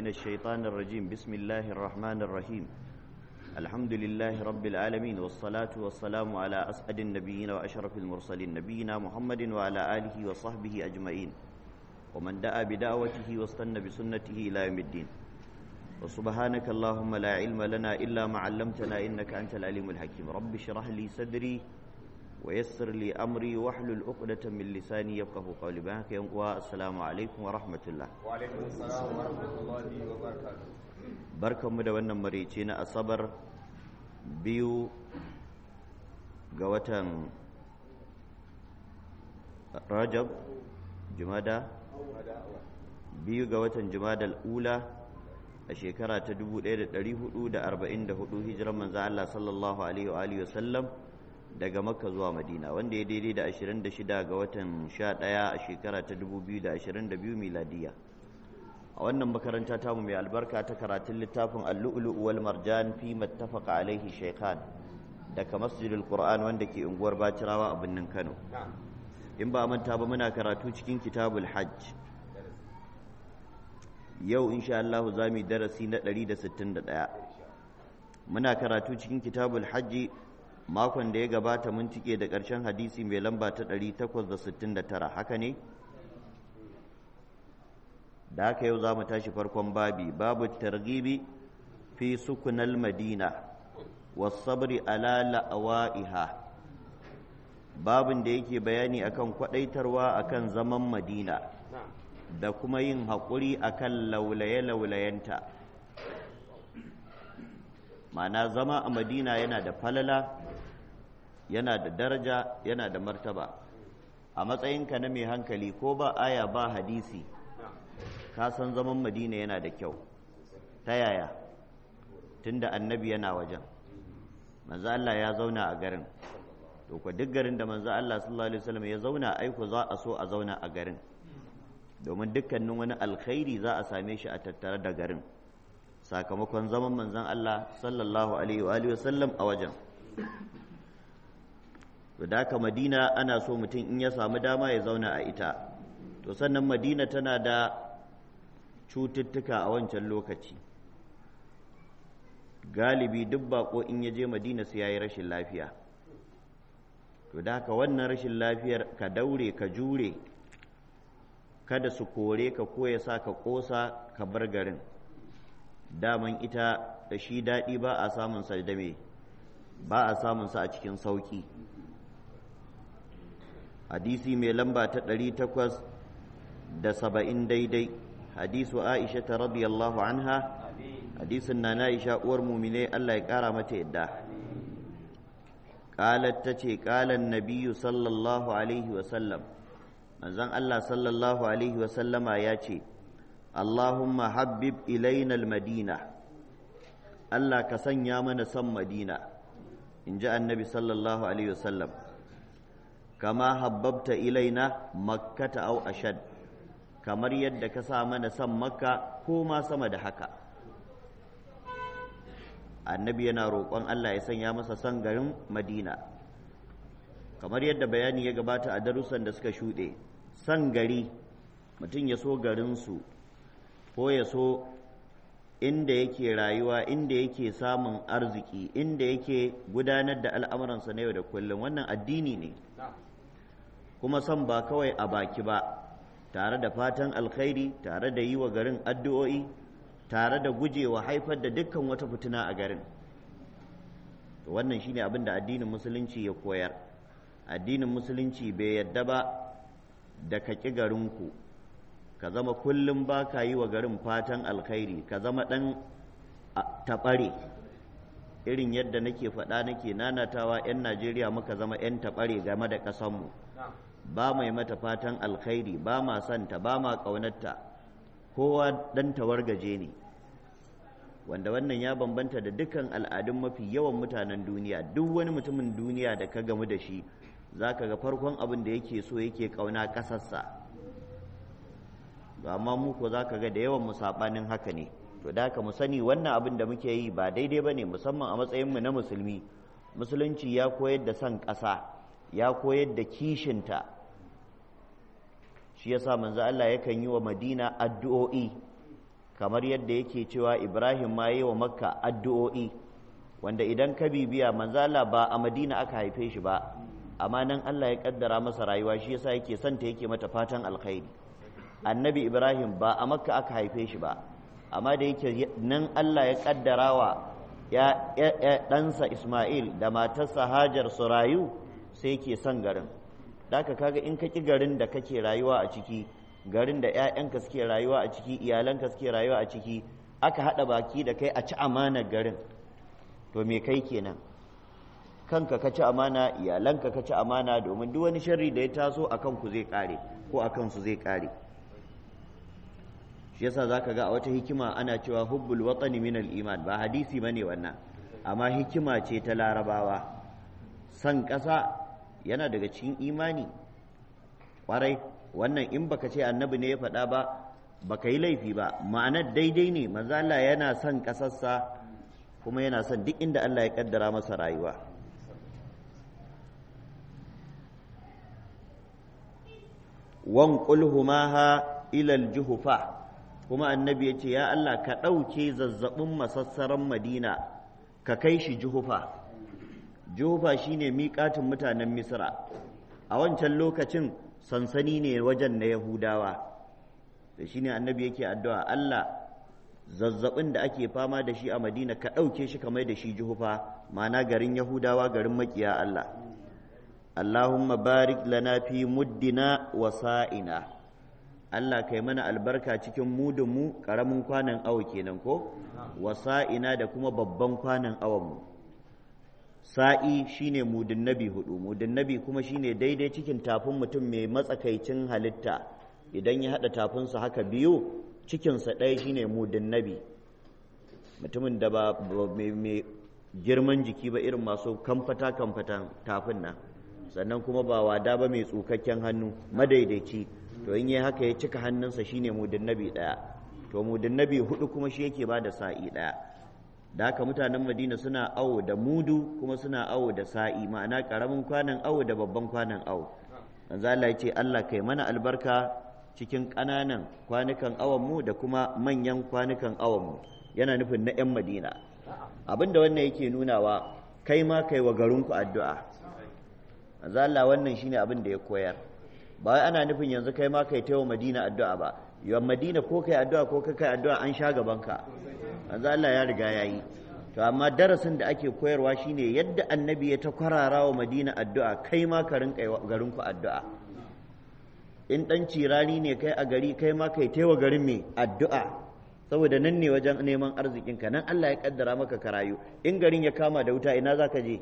من الشيطان الرجيم بسم الله الرحمن الرحيم الحمد لله رب العالمين والصلاة والسلام على أسعد النبيين وأشرف المرسلين نبينا محمد وعلى آله وصحبه أجمعين ومن دعا بدعوته واستنى بسنته إلى يوم الدين وسبحانك اللهم لا علم لنا إلا ما علمتنا إنك أنت العليم الحكيم رب اشرح لي صدري ويسر لي أمري واحلل عقدة من لساني يفقه قولي بهك السلام عليكم ورحمة الله وعليكم السلام ورحمة الله وبركاته barkan mu da wannan maraice na asabar biyu ga watan rajab jumada biyu ga watan jumadal ula a shekara ta 1444 hijirar manzo Allah sallallahu alaihi wa alihi wasallam daga makka zuwa madina wanda ya daidai da 26 ga watan 11 a shekara ta 2022 miladiya a wannan makaranta tamu mai albarka ta karatun littafin al-lu'lu' wal marjan fi mattafaqa alaihi shaykhan daga masjidil qur'an wanda ke unguwar bacirawa a birnin kano in ba manta ba muna karatu cikin kitabul hajj yau insha Allah za mu darasi na 161 muna karatu cikin kitabul hajji makon da ya gabata mun cike da ƙarshen hadisi mai lamba ta 869 haka ne da haka yau za mu tashi farkon babi babu targibi fi sukunal madina wasabri ala la'awa'iha babin da yake bayani akan kwadaitarwa akan zaman madina da kuma yin haƙuri akan laulaye-laulayenta ma'ana zama a madina yana da falala yana da daraja yana da martaba a matsayinka na mai hankali ko ba aya ba hadisi ka san zaman madina yana da kyau ta yaya tunda annabi yana wajen manzo Allah ya zauna a garin to ko duk garin da manzo Allah sallallahu alaihi wasallam ya zauna aiko za a so a zauna a garin domin dukkanin wani alkhairi za a same shi a tattare da garin sakamakon zaman manzon Allah sallallahu alaihi wa alihi wasallam a wajen to da haka Madina ana so mutum in ya samu dama ya zauna a ita to sannan Madina tana da cututtuka a wancan lokaci galibi duk bako in ya je madina sai ya yi rashin lafiya to da haka wannan rashin lafiyar ka daure ka jure kada su kore ka ko ya sa ka ƙosa ka bar garin daman ita da shi daɗi ba a samun sa da me ba a samun sa a cikin sauƙi hadisi mai lamba ta ɗari takwas da saba'in daidai hadisu aisha ta radiyallahu anha hadisin na Aisha uwar mumine Allah ya kara mata yadda qalat tace qalan nabiyyu sallallahu alaihi wa sallam manzon Allah sallallahu alaihi wa sallama ya ce Allahumma habbib ilaina almadina Allah ka sanya mana son Madina in ji annabi sallallahu alaihi wa sallam kama habbabta ilaina makkata au ashad kamar yadda ka sa mana son makka ko ma sama da haka annabi yana roƙon Allah ya sanya masa son garin Madina kamar yadda bayani ya gabata a darussan da suka shuɗe son gari mutum ya so garinsu ko ya so inda yake rayuwa inda yake samun arziki inda yake gudanar da al'amuransa na yau da kullum wannan addini ne kuma son ba kawai a baki ba tare da fatan alkhairi tare da yi wa garin addu'o'i tare da gujewa haifar da dukkan wata fitina a garin wannan shine abin da addinin musulunci ya koyar addinin musulunci bai yadda ba da ka ƙi garinku ka zama kullum ba ka yi wa garin fatan alkhairi ka zama ɗan taɓare irin yadda nake faɗa nake nanatawa 'yan najeriya muka zama 'yan taɓare game da ƙasanmu ba mai mata fatan alkhairi ba ma santa ba ma ƙaunarta kowa ɗan tawargaje ne wanda wannan ya bambanta da dukkan al'adun mafi yawan mutanen duniya duk wani mutumin duniya da ka gamu da shi za ka ga farkon abin da yake so yake ƙauna ƙasarsa amma mu ko za ka ga da yawan mu saɓanin haka ne to da haka mu sani wannan abin da muke yi ba daidai ba ne musamman a matsayinmu na musulmi musulunci ya koyar da son ƙasa ya koyar da kishinta shi yasa manzo Allah yakan yi wa Madina addu'o'i kamar yadda yake cewa ibrahim ma yi wa makka addu'o'i wanda idan ka bibiya manzala ba a madina aka haife shi ba amma nan allah ya kaddara masa rayuwa shi yasa yake santa yake mata fatan alkhairi annabi ibrahim ba a makka aka haife shi ba amma da yake nan allah ya kaddara wa ya ɗansa ismail da matarsa hajar su rayu sai yake son garin da kaga in ka ƙi garin da kake rayuwa a ciki garin da 'ya'yanka suke rayuwa a ciki iyalanka suke rayuwa a ciki aka haɗa baki da kai a ci amanar garin to me kai kenan kanka ka ci amana iyalanka ka ci amana domin duk wani sharri da ya taso a kanku zai kare ko a kansu zai kare shi yasa zaka ga a wata hikima ana cewa hubbul watani min iman ba hadisi bane wannan amma hikima ce ta larabawa san ƙasa yana daga cikin imani kwarai wannan in baka ce annabi ne ya faɗa ba baka yi laifi ba ma'anar daidai ne manzo Allah yana son ƙasarsa kuma yana son duk inda Allah ya kaddara masa rayuwa wan qulhumaha ila aljuhfa kuma annabi ya ce ya Allah ka ɗauke zazzabin masassaran madina ka kai shi juhufa juhufa shine miƙatin mutanen misra a wancan lokacin sansani ne wajen na yahudawa da shine annabi yake addu'a Allah zazzabin da ake fama da shi a madina ka ɗauke shi kamar da shi juhufa ma'ana garin yahudawa garin makiya Allah Allahumma barik lana fi muddina wa sa'ina Allah kai mana albarka cikin mudunmu ƙaramin kwanan awo kenan ko wa sa'ina da kuma babban kwanan awonmu sa'i shine mudun nabi hudu mudun nabi kuma shine daidai cikin tafin mutum mai matsakaicin halitta idan ya haɗa tafinsa haka biyu cikinsa ɗaya shine mudun nabi mutumin da ba mai girman jiki ba irin masu kamfata kamfatan tafin nan sannan kuma ba wada ba mai tsukakken hannu madaidaici to in yi haka ya cika hannunsa shine mudun nabi ɗaya to mudun nabi hudu kuma shi yake ba da sa'i ɗaya da haka mutanen madina suna awo da mudu kuma suna awo da sa'i ma'ana ƙaramin kwanan awo da babban kwanan awo manzo Allah ya ce Allah kai mana albarka cikin ƙananan kwanukan awonmu da kuma manyan kwanukan awonmu yana nufin na 'yan madina abinda wannan yake nunawa kai ma kai wa garinku addu'a Allah wannan shine abin da ya koyar ba wai ana nufin yanzu kai ma kai taiwa madina addu'a ba yawan madina ko kai addu'a ko kai addu'a an sha gabanka manzo Allah ya riga ya yi to amma darasin da ake koyarwa shine yadda annabi ya ta kwarara wa madina addu'a kai ma ka rinka garinku addu'a in ɗan cirani ne kai a gari kai ma kai taiwa garin mai addu'a saboda nan ne wajen neman arzikinka nan Allah ya kaddara maka ka rayu in garin ya kama da wuta ina za ka je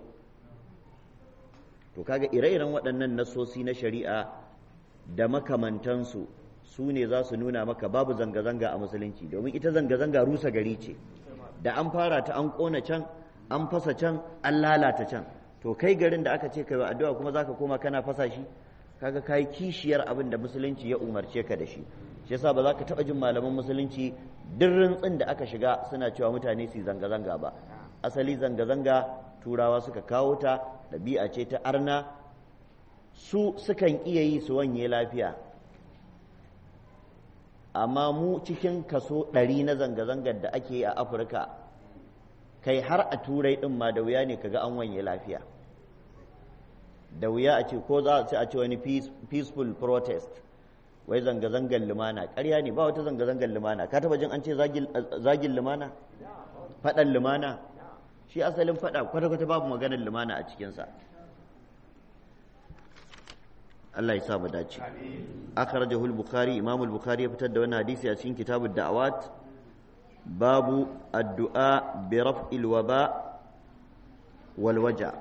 to kaga ire-iren waɗannan nasosi na shari'a da makamantansu su ne za su nuna maka babu zanga-zanga a musulunci domin ita zanga-zanga rusa gari ce da an fara ta an ƙona can an fasa can an lalata can to kai garin da aka ce kai wa addu'a kuma zaka koma kana fasa shi kaga kai kishiyar abin da musulunci ya umarce ka da shi shi yasa ba za ka taɓa jin malaman musulunci duk rintsin da aka shiga suna cewa mutane su zanga-zanga ba asali zanga-zanga turawa suka kawo ta ɗabi'a ce ta arna su sukan iya yi su wanye lafiya amma mu cikin kaso ɗari na zanga-zangar da ake yi a afirka kai har a turai ɗin ma da wuya ne kaga an wanye lafiya da wuya a ce ko za a ce a ce wani peaceful protest wai zanga-zangar lumana ƙarya ne ba wata zanga-zangar lumana ka taba jin an ce zagin lumana faɗan lumana shi asalin faɗa kwata-kwata babu maganar lumana a cikinsa Allah ya sa mu dace akhrajahu al-bukhari imam al-bukhari ya fitar da wannan hadisi a cikin kitabud da'awat babu addu'a bi raf'il waba wal waja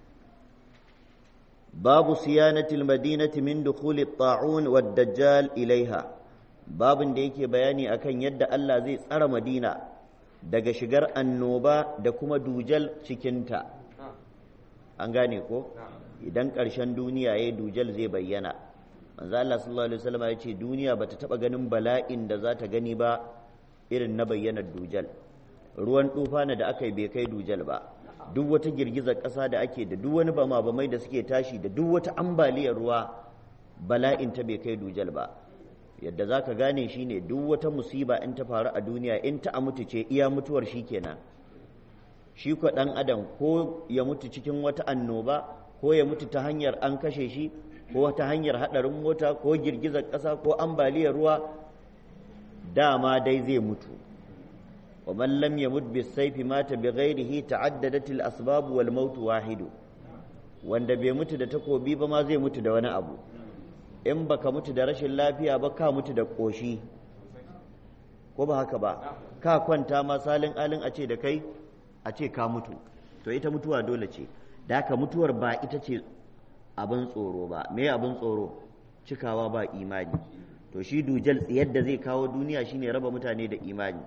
babu siyanati al-madinati min dukhul at-ta'un wad-dajjal ilaiha babin da yake bayani akan yadda Allah zai tsara Madina daga shigar annoba da kuma dujal cikinta an gane ko idan ƙarshen duniya ya dujal zai bayyana manzo Allah sallallahu alaihi wasallam ya ce duniya bata taba ganin bala'in da za ta gani ba irin na bayyanar dujal ruwan tufana da aka yi bai kai dujal ba duk wata girgizar ƙasa da ake da duk wani bama bamai da suke tashi da duk wata ambaliyar ruwa bala'in ta bai kai dujal ba yadda za ka gane shi ne duk wata musiba in ta faru a duniya in ta a mutu ce iya mutuwar shi kenan shi ko ɗan adam ko ya mutu cikin wata annoba ko ya mutu ta hanyar an kashe shi ko ta hanyar haɗarin mota ko girgizar ƙasa ko ambaliyar ruwa dama dai zai mutu wa man lam yamut bis sayfi mata bi ghairihi ta'addadat al asbab wal maut wahidu wanda bai mutu da takobi ba ma zai mutu da wani abu in baka mutu da rashin lafiya ba ka mutu da koshi ko ba haka ba ka kwanta ma salin alin a ce da kai a ce ka mutu to ita mutuwa dole ce da haka mutuwar ba ita ce abin tsoro ba me abin tsoro cikawa ba imani to shi dujal yadda zai kawo duniya shine raba mutane da imani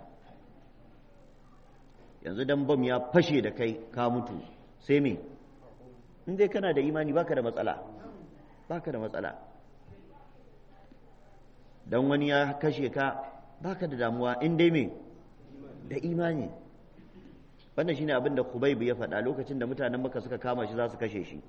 yanzu dan bam ya fashe da kai ka mutu sai me in dai kana da imani baka da matsala baka da matsala dan wani ya kashe ka baka da damuwa in dai me da imani wannan shine abin da Khubayb ya faɗa lokacin da mutanen Makka suka kama shi za su kashe shi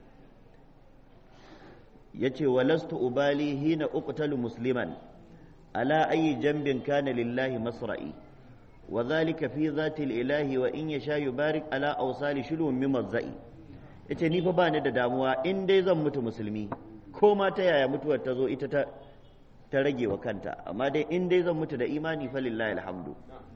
yace walastu ubali hina uqtalu musliman ala ayi jambin kana lillahi masra'i wa dhalika fi dhati ilahi wa in yasha yubarik ala awsali shulun min mazzai yace ni fa bani da damuwa in dai zan mutu musulmi ko ma ta yaya mutuwar ta zo ita ta ta rage wa kanta amma dai in dai zan mutu da imani fa lillahi alhamdu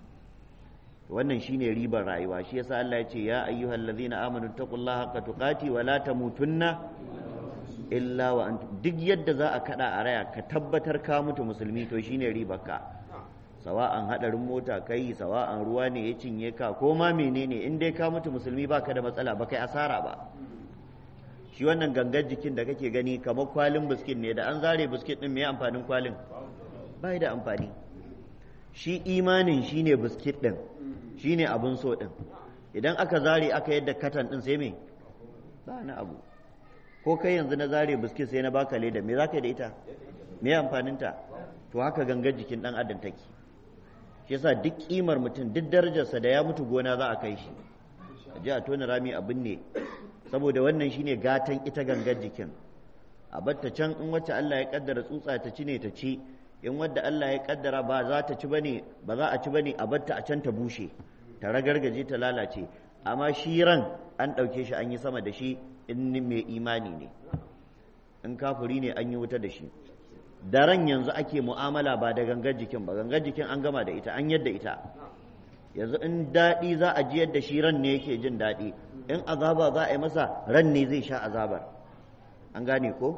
wannan shine ribar rayuwa shi yasa Allah ya ce ya ayyuhal ladzina amanu taqullaha haqqa tuqati wa la tamutunna illa wa antum duk yadda za a kada a raya ka tabbatar ka mutu musulmi to shine ribarka sawa'an hadarin mota kai sawa'an ruwa ne ya cinye ka ko ma menene in dai ka mutu musulmi baka da matsala ba kai asara ba shi wannan gangar jikin da kake gani kamar kwalin biskit ne da an zare biskit din me amfanin kwalin bai da amfani shi imanin shine biskit din shine abun so din idan aka zare aka yadda katan din sai me ba na abu ko kai yanzu na zare biskit sai na baka leda me za ka yi da ita me amfaninta to haka gangar jikin dan adam take shi yasa duk kimar mutum duk darajarsa da ya mutu gona za a kai shi a ji a tona rami abin ne saboda wannan shine gatan ita gangar jikin a batta can in wacce Allah ya kaddara tsutsa ta ci ne ta ci in wadda Allah ya kaddara ba za ta ci bane ba za a ci bane a batta a can ta bushe ta ragargaje ta lalace amma shi ran an ɗauke shi an yi sama da shi in mai imani ne in kafuri ne an yi wuta da shi da ran yanzu ake mu'amala ba da gangar jikin ba gangar jikin an gama da ita an yadda ita yanzu in daɗi za a ji yadda shi ran ne yake jin daɗi in azaba za a yi masa ran ne zai sha azabar an gane ko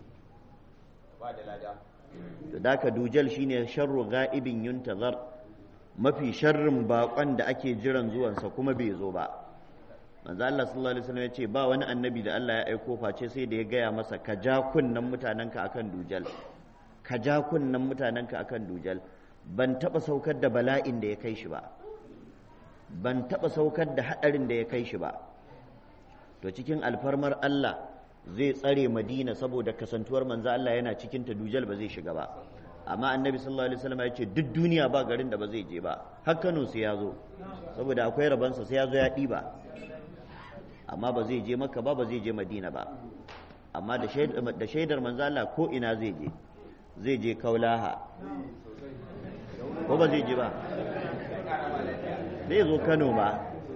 ba da lada da daka dujal shine sharru ga'ibin yuntazar mafi sharrin bakon da ake jiran zuwansa kuma bai zo ba manzo Allah sallallahu alaihi wasallam ya ce ba wani annabi da Allah ya aiko face sai da ya gaya masa ka ja kunnan mutanenka akan dujal ka ja kunnan mutanenka akan dujal ban taba saukar da bala'in da ya kai shi ba ban taba saukar da hadarin da ya kai shi ba to cikin alfarmar Allah zai tsare Madina saboda kasantuwar manzo Allah yana cikin ta dujal ba zai shiga ba amma annabi sallallahu alaihi wasallam ya ce duk duniya ba garin da ba zai je ba har Kano sai ya zo saboda akwai rabansa sai ya zo ya ɗiba amma ba zai je maka ba ba zai je madina ba amma da shaidar manzo Allah ko ina zai je zai je kaulaha ko ba zai je ba zai zo kano ba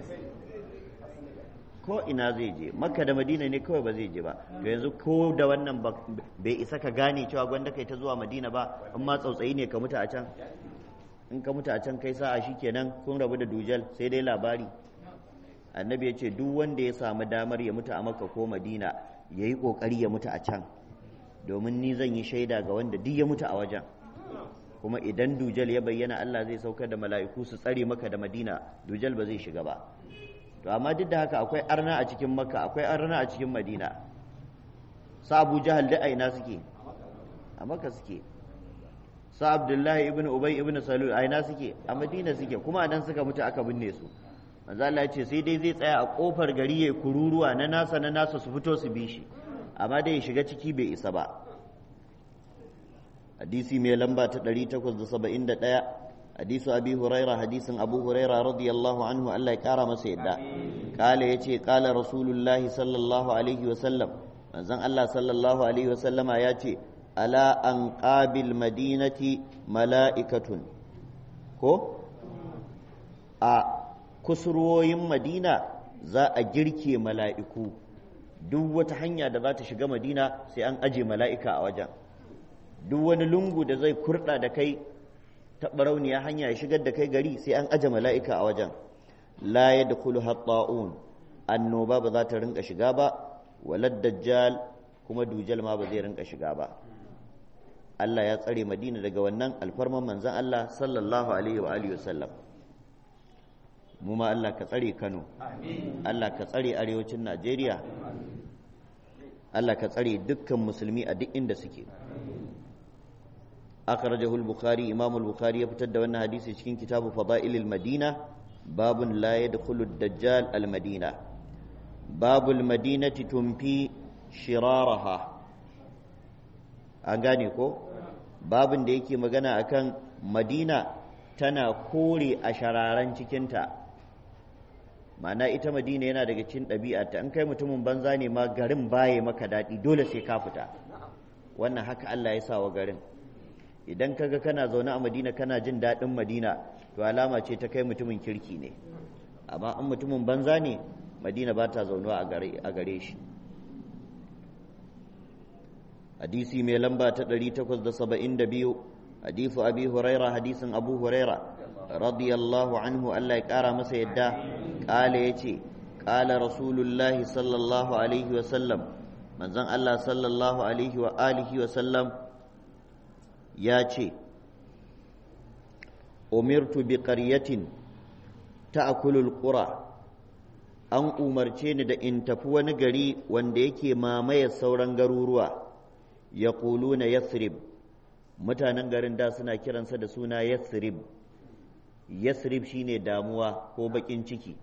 ko ina zai je makka da madina ne kawai ba zai je ba to yanzu ko da wannan bai isa ka gane cewa gwanda kai ta zuwa madina ba in ma tsautsayi ne ka mutu a can in ka mutu a can kai sa'a shikenan kun rabu da dujal sai dai labari annabi ya ce duk wanda ya samu damar ya mutu a makka ko madina ya yi ƙoƙari ya mutu a can domin ni zan yi shaida ga wanda duk ya mutu a wajen kuma idan dujal ya bayyana allah zai saukar da mala'iku su tsare maka da madina dujal ba zai shiga ba to amma duk da haka akwai arna a cikin makka akwai arna a cikin madina sa abu jahal da aina suke a makka suke sa abdullahi ibn ubay ibn salul aina suke a madina suke kuma a nan suka mutu aka binne su manzo Allah ya ce sai dai zai tsaya a kofar gari ya kururuwa na nasa na nasa su fito su bi shi amma dai ya shiga ciki bai isa ba hadisi mai lamba ta 871 hadisu abi huraira hadisin abu huraira radiyallahu anhu Allah ya kara masa yadda kala yace kala rasulullahi sallallahu alaihi wa sallam manzon Allah sallallahu alaihi wa sallama ya ce ala anqabil madinati mala'ikatun ko a kusurwoyin madina za a girke mala'iku duk wata hanya da za ta shiga madina sai an aje mala'ika a wajen duk wani lungu da zai kurɗa da kai ta barauniya hanya ya shigar da kai gari sai an aje mala'ika a wajen la ya da kulu hatta'un annoba ba za ta rinka shiga ba walad dajjal kuma dujal ma ba zai rinka shiga ba Allah ya tsare madina daga wannan alfarman manzan Allah sallallahu alaihi wa alihi wasallam mu ma Allah ka tsare Kano Allah ka tsare arewacin Najeriya Allah ka tsare dukkan musulmi a duk inda suke akhrajahu al-bukhari imam al-bukhari ya fitar da wannan hadisi cikin kitabu fadailil madina babun la yadkhulu ad-dajjal al-madina babul madinati tumfi shiraraha an gane ko babin da yake magana akan madina tana kore a shararan cikinta ma'ana ita madina yana daga cikin ɗabi'arta an kai mutumin banza ne ma garin baye maka daɗi dole sai ka fita wannan haka Allah ya sa wa garin idan kaga kana zaune a madina kana jin daɗin madina to alama ce ta kai mutumin kirki ne amma in mutumin banza ne madina ba ta zaunuwa a gare shi hadisi mai lamba ta 872 hadisu abi huraira hadisin abu huraira radiyallahu anhu Allah ya kara masa yadda kala yace kala rasulullahi sallallahu alaihi wa sallam manzon Allah sallallahu alaihi wa alihi wa sallam ya ce umirtu bi qaryatin ta'kulul qura an umarce ni da in tafi wani gari wanda yake mamaye sauran garuruwa ya na yathrib mutanen garin da suna kiransa da suna yathrib yathrib shine damuwa ko bakin ciki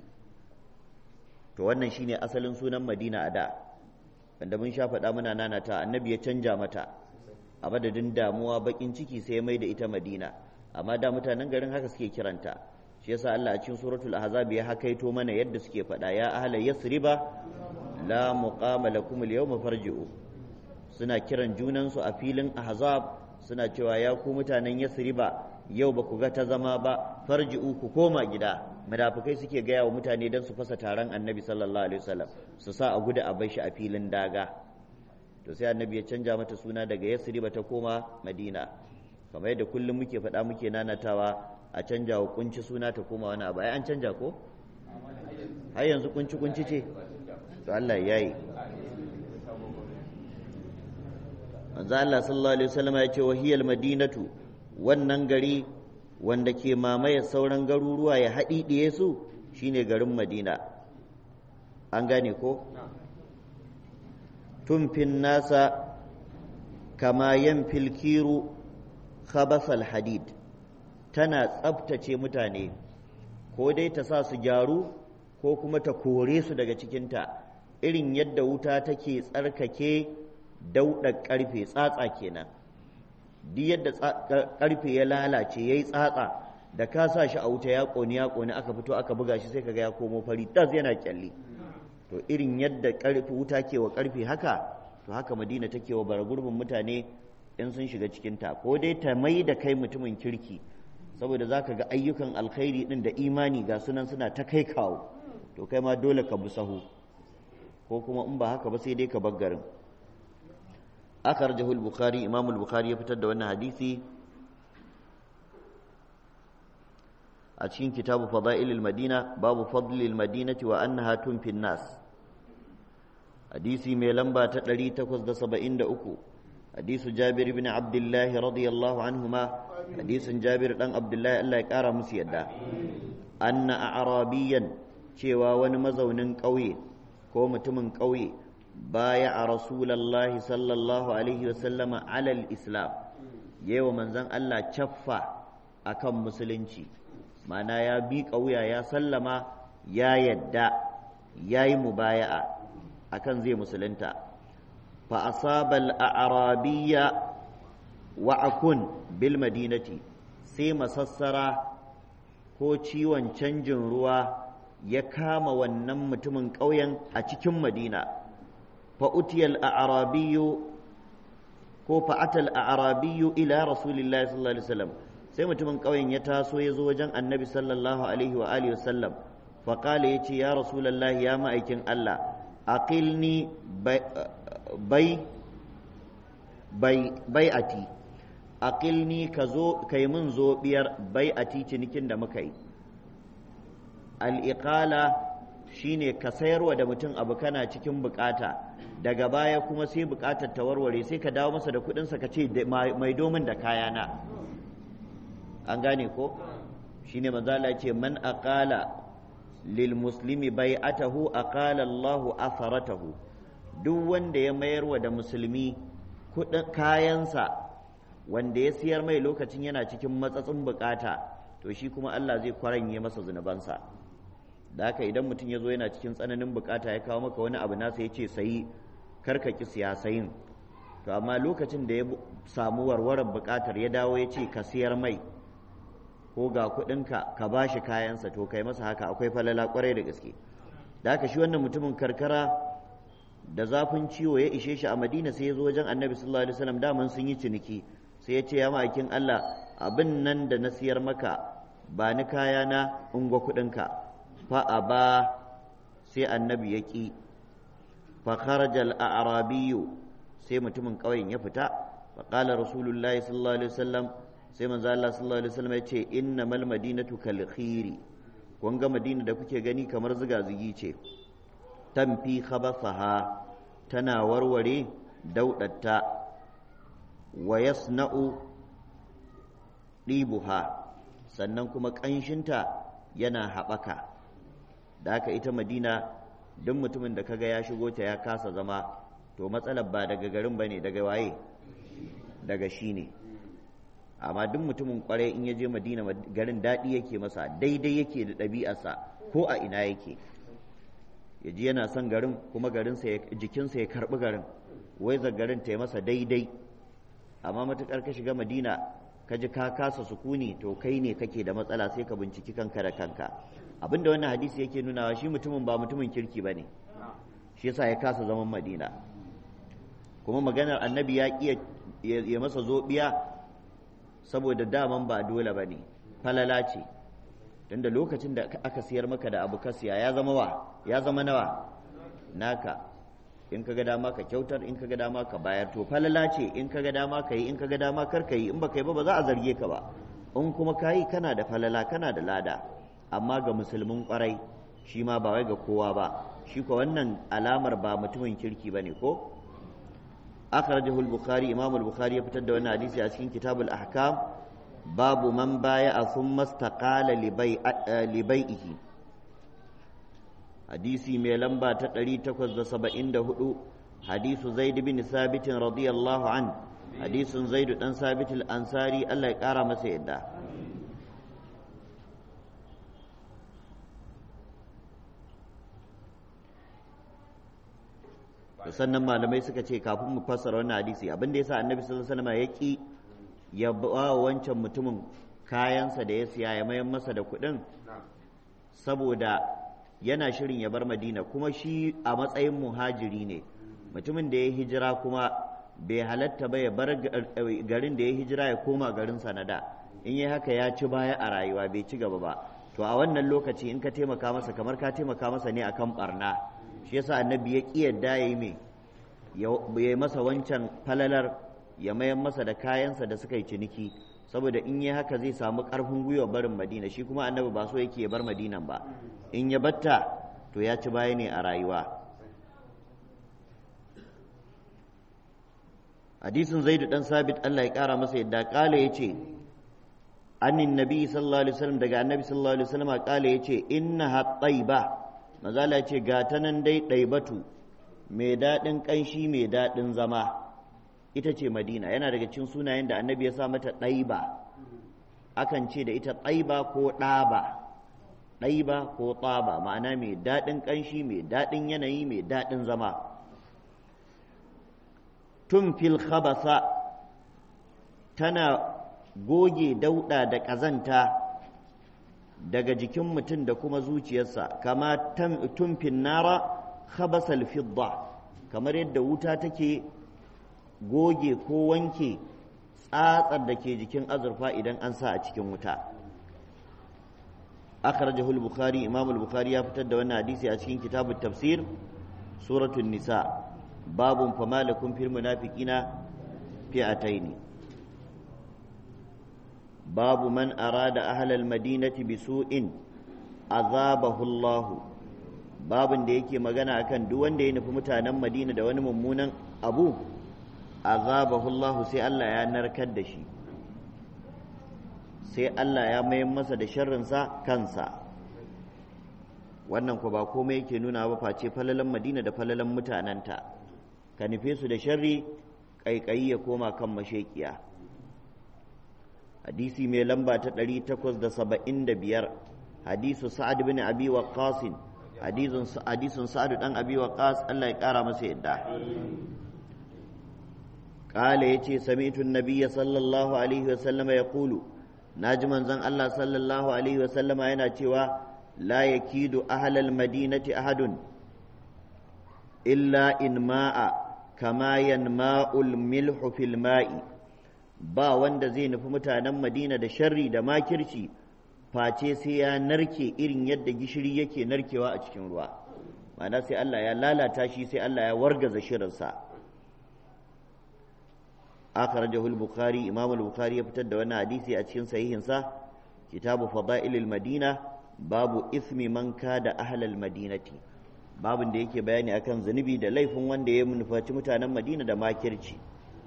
to wannan shine asalin sunan madina a da wanda mun sha faɗa muna nanata annabi ya canja mata a madadin damuwa bakin ciki sai ya mai da ita madina amma da mutanen garin haka suke kiranta shi yasa Allah a cikin suratul ahzab ya hakaito mana yadda suke faɗa ya ahla yasriba la muqama lakum al-yawma farji'u suna kiran junansu a filin ahzab suna cewa ya ku mutanen yasriba yau ba ku ga ta zama ba farji'u ku koma gida munafikai suke gaya wa mutane don su fasa taron annabi sallallahu alaihi wasallam su sa a gudu a bai shi a filin daga to sai annabi ya canja mata suna daga yasriba ta koma madina kamar yadda kullum muke faɗa muke nanatawa a canja wa kunci suna ta koma wani abu ai an canja ko har yanzu kunci kunci ce to Allah ya yi manzo Allah sallallahu alaihi wasallam ya ce wahiyal madinatu wannan gari wanda ke mamaye sauran garuruwa ya haɗiɗiye su shine garin madina an gane ko tumfin nasa kama yan filkiru khabasal hadid tana tsabtace mutane ko dai ta sa su gyaru ko kuma ta kore su daga cikinta irin yadda wuta take tsarkake dauɗa ƙarfe tsatsa kenan duk yadda ƙarfe ya lalace ya yi tsatsa da ka sa shi a wuta ya ƙoni ya ƙoni aka fito aka buga shi sai kaga ya komo fari tas yana kyalli to irin yadda ƙarfe wuta ke wa ƙarfe haka to haka madina take wa bara gurbin mutane in sun shiga cikinta ko dai ta mai da kai mutumin kirki saboda za ka ga ayyukan alkhairi ɗin da imani ga sunan suna ta kai kawo to kai ma dole ka bi sahu ko kuma in ba haka ba sai dai ka bar garin akhrajahu al-bukhari imam al-bukhari ya fitar da wannan hadisi a cikin kitabu fada'il al-madina babu fadl al-madinati wa annaha tunfi nas hadisi mai lamba ta 873 hadisu jabir ibn abdullah radiyallahu anhuma hadisin jabir dan abdullah Allah ya kara musu yadda anna a'rabiyan cewa wani mazaunin ƙauye ko mutumin ƙauye baya a rasulallahi sallallahu alaihi wasallama alal islam yewa manzan Allah caffa akan musulunci mana ya bi ƙauya ya sallama ya yadda ya yi mubaya'a akan zai musulunta fa asabal a'rabiyya wa akun bil madinati sai masassara ko ciwon canjin ruwa ya kama wannan mutumin ƙauyen a cikin madina fa'utiyal a'arabiyu ko fa'atal a'rabiyyu ila rasulillahi sallallahu alaihi wasallam sai mutumin ƙauyen ya taso ya zo wajen annabi sallallahu alaihi wa alihi wasallam fa qala yace ya rasulullahi ya ma'aikin Allah aqilni bai bai bai'ati aqilni ka zo kai mun zo biyar bai'ati cinikin da muka yi al-iqala shine ka sayarwa da mutum abu kana cikin bukata daga baya kuma sai bukatar ta warware sai ka dawo masa da kudinsa ka ce mai domin da kayana an gane ko shine manzala ce man aqala lil muslimi bai'atahu aqala Allahu atharatahu duk wanda ya mayarwa da musulmi kudin kayansa wanda ya siyar mai lokacin yana cikin matsatsin bukata to shi kuma Allah zai kwaranye masa zunubansa da haka idan mutum ya zo yana cikin tsananin bukata ya kawo maka wani abu nasa ya ce sayi karka ki siyasayin to amma lokacin da ya samu warwarar bukatar ya dawo ya ce ka siyar mai ko ga kuɗinka ka ba shi kayansa to kai masa haka akwai falala kwarai da gaske da haka shi wannan mutumin karkara da zafin ciwo ya ishe shi a madina sai ya zo wajen annabi sallallahu alaihi wasallam daman sun yi ciniki sai ya ce ya ma'aikin allah abin nan da na siyar maka ba ni kayana ungwa kuɗinka fa ba sai annabi ya ƙi fa kharajal a'rabiyyu sai mutumin ƙauyen ya fita fa qala rasulullahi sallallahu alaihi wasallam sai manzo Allah sallallahu alaihi wasallam ya ce innamal madinatu kal khiri kun ga madina da kuke gani kamar ziga zigi ce tamfi khabathaha tana warware daudatta wa yasna'u ɗibuha sannan kuma ƙanshinta yana haɓaka da haka ita madina duk mutumin da kaga ya shigo ta ya kasa zama to matsalar ba daga garin ba ne daga waye daga shi ne amma duk mutumin kwarai in ya je madina garin daɗi yake masa daidai yake da ɗabi'arsa ko a ina yake ya ji yana son garin kuma garinsa jikinsa ya karɓi garin wai garin ta yi masa daidai amma matuƙar ka shiga madina ka ji ka kasa sukuni to kai ne kake da matsala sai ka binciki kanka da kanka abinda wannan hadisi yake nunawa shi mutumin ba mutumin kirki ba ne shi yasa ya kasa zaman madina kuma maganar annabi ya ƙi ya masa zoɓiya saboda daman ba dole ba ne falala ce tunda lokacin da aka siyar maka da abu ka siya ya zama wa ya zama nawa naka in ka ga dama ka kyautar in ka ga dama ka bayar to falala ce in ka ga dama ka yi in ka ga dama kar ka yi in ba ka yi ba ba za a zarge ka ba in kuma ka yi kana da falala kana da lada amma ga musulmin kwarai shi ma ba wai ga kowa ba shi ko wannan alamar ba mutumin kirki ba ne ko akhrajahu al-bukhari imam al-bukhari ya fitar da wannan hadisi a cikin kitabul ahkam babu man baya a thumma istaqala li bai'ihi hadisi mai lamba ta 874 hadisu zaid bin sabit radiyallahu an hadisin zaid dan sabit al-ansari Allah ya kara masa yadda sannan malamai suka ce kafin mu fassara wannan hadisi abin da yasa annabi sallallahu alaihi wasallam ya ki ya ba wancan mutumin kayansa da ya siya ya mayan masa da kuɗin saboda yana shirin ya bar madina kuma shi a matsayin muhajiri ne mutumin da ya hijira kuma bai halatta ba ya bar garin da ya hijira ya koma garin sanada in yi haka ya ci baya a rayuwa bai ci gaba ba to a wannan lokaci in ka taimaka masa kamar ka taimaka masa ne akan barna shi yasa annabi ya ƙi yadda ya yi mai ya yi masa wancan falalar ya mayan masa da kayansa da suka yi ciniki saboda in yi haka zai samu ƙarfin gwiwa barin madina shi kuma annabi ba so yake ya bar madinan ba in ya batta to ya ci baya ne a rayuwa hadisin zaidu dan sabit Allah ya kara masa yadda kala yace annin nabi sallallahu alaihi wasallam daga annabi sallallahu alaihi wasallam kala yace innaha tayba mazala ce ga ta nan dai ɗaibatu mai daɗin ƙanshi mai daɗin zama ita ce madina yana daga cikin sunayen da annabi ya sa mata ɗaiba akan ce da ita ɗaiba ko ɗaba ɗaiba ko ɗaba ma'ana mai daɗin ƙanshi mai daɗin yanayi mai daɗin zama tun fil khabasa tana goge dauɗa da ƙazanta daga jikin mutum da kuma zuciyarsa kama tumfin nara khabasal fidda kamar yadda wuta take goge ko wanke tsatsar da ke jikin azurfa idan an sa a cikin wuta akhrajahu al-bukhari imam al-bukhari ya fitar da wannan hadisi a cikin kitabut tafsir suratul nisa babun fama lakum fil munafiqina fi'ataini babu man arada ahlal madinati bisu'in azabahu Allah babun da yake magana akan duk wanda ya nufi mutanen Madina da wani mummunan abu azabahu Allah sai Allah ya narkar da shi sai Allah ya mayar masa da sharrinsa kansa wannan ku ba komai yake nuna ba face falalan Madina da falalan mutanenta ka nufe su da sharri ƙaiƙayi ya koma kan mashekiya hadisi mai lamba ta 875 hadisu sa'ad bin abi waqqas hadisun sa'ad dan abi waqqas Allah ya kara masa yadda قال يتي سمعت النبي صلى الله عليه وسلم يقول ناجم زن الله صلى الله عليه وسلم yana cewa لا يكيد أهل المدينة أحد إلا إن ماء كما ينماء الملح في الماء ba wanda zai nufi mutanen madina da sharri da makirci face sai ya narke irin yadda gishiri yake narkewa a cikin ruwa ma'ana sai Allah ya lalata shi sai Allah ya wargaza shirinsa akhrajahu al-bukhari imam al-bukhari ya fitar da wannan hadisi a cikin sahihinsa kitabu fada'ilil madina babu ismi man kada ahlal madinati babin da yake bayani akan zunubi da laifin wanda ya nufaci mutanen madina da makirci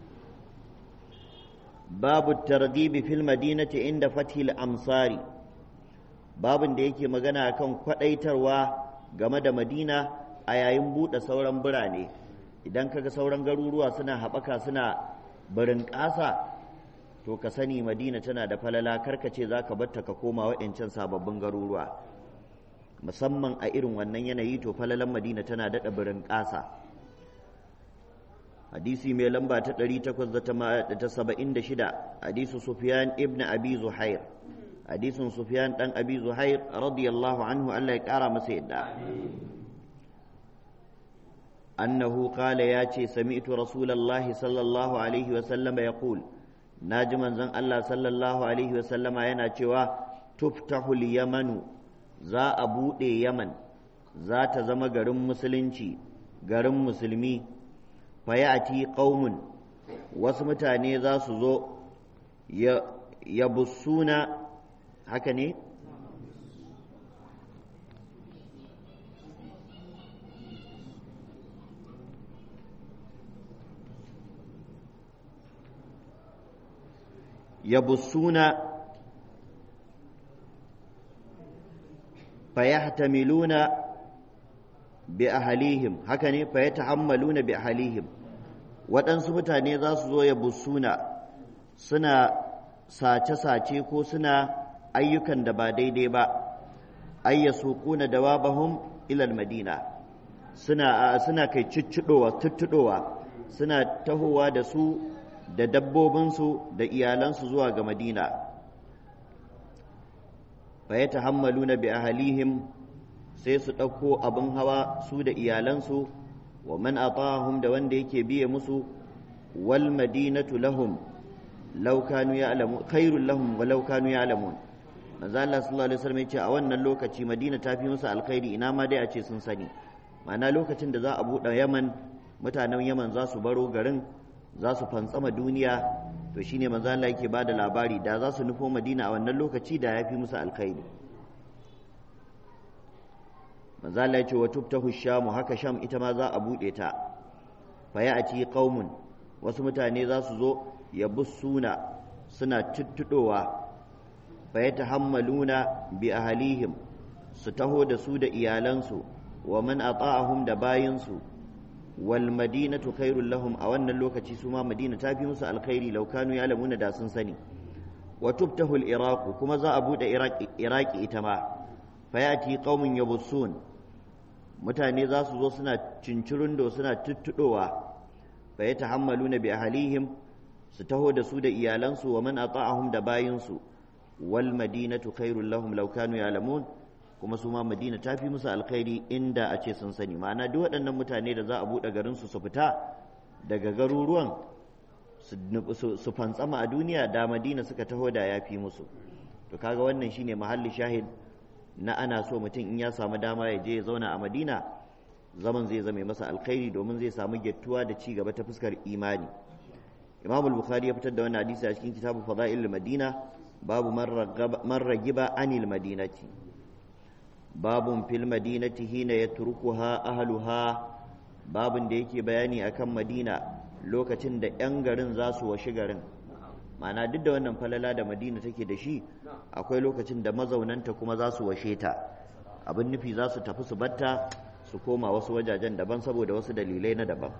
babu targhibi fil madinati inda fathil amsari babin da yake magana akan kwadaitarwa game da madina a yayin buɗe sauran birane idan kaga sauran garuruwa suna haɓaka suna barin ƙasa to ka sani madina tana da falala karkace za ka batta ka koma waɗancan sababbin garuruwa musamman a irin wannan yanayi to falalan madina tana daɗa birin ƙasa hadisi mai lamba ta 876 hadisu sufyan ibn abi zuhair hadisin sufyan ɗan abi zuhair radiyallahu anhu allah ya ƙara masa yadda أنه قال ياتي سمعت رسول الله صلى الله عليه وسلم يقول ناجما زن الله صلى الله عليه وسلم yana cewa tuftahu yamanu za a buɗe yaman za ta zama garin musulunci garin musulmi fayati qaumun wasu mutane za su zo ya bussuna haka ne يبصون فيحتملون بأهليهم هكذا فيتحملون بأهليهم waɗansu mutane za su zo ya busuna suna sace-sace ko suna ayyukan da ba daidai ba ayya suquna dawabahum ilal madina suna suna kai ciccidowa tuttudowa suna tahowa da su da dabbobinsu da iyalansu zuwa ga madina fa ya tahammalu na bi ahalihim sai su ɗauko abin hawa su da iyalansu wa man atahum da wanda yake biye musu wal madinatu lahum law kanu ya'lamu khairul lahum wa law kanu ya'lamun manzo Allah sallallahu alaihi wasallam yace a wannan lokaci Madina ta fi musu alkhairi ina ma dai a ce sun sani ma'ana lokacin da za a buɗe Yaman mutanen Yaman za su baro garin za su fantsama duniya to shine manzo Allah yake bada labari da za su nufo Madina a wannan lokaci da yafi musu alkhairi manzo Allah yace wa tuftahu sham haka sham ita ma za a bude ta fa ya'ti qaumun wasu mutane za su zo ya bussuna suna tuttudowa fa yatahammaluna bi ahlihim su taho da su da iyalansu wa man ata'ahum da bayinsu wal madinatu khairul lahum a wannan lokaci su ma madina ta fi musu alkhairi law kanu ya'lamuna da sun sani wa tuftahu al iraq kuma za a bude iraki ita ma fayati qaumun yabussun mutane za su zo suna cincirundo suna tuttudowa fa yatahammaluna bi ahlihim su taho da su da iyalansu wa man ata'ahum da bayinsu wal madinatu khairul lahum law kanu ya'lamun kuma su ma madina ta fi musu alkhairi inda a ce sun sani ma'ana duk waɗannan mutane da za a buɗe garinsu su fita daga garuruwan su fantsama a duniya da madina suka taho da ya fi musu to kaga wannan shine mahalli shahid na ana so mutum in ya samu dama ya je ya zauna a madina zaman zai zame masa alkhairi domin zai samu gettuwa da ci gaba ta fuskar imani imam al-bukhari ya fitar da wannan hadisi a cikin kitabu fada'il madina babu man ragiba anil madinati babun fil madinati hina yatrukuha ahluha babun da yake bayani akan madina lokacin da 'yan garin za su washi garin ma'ana duk da wannan falala da madina take da shi akwai lokacin da mazaunanta kuma za su washe ta abin nufi za su tafi su batta su koma wasu wajajen daban saboda wasu dalilai na daban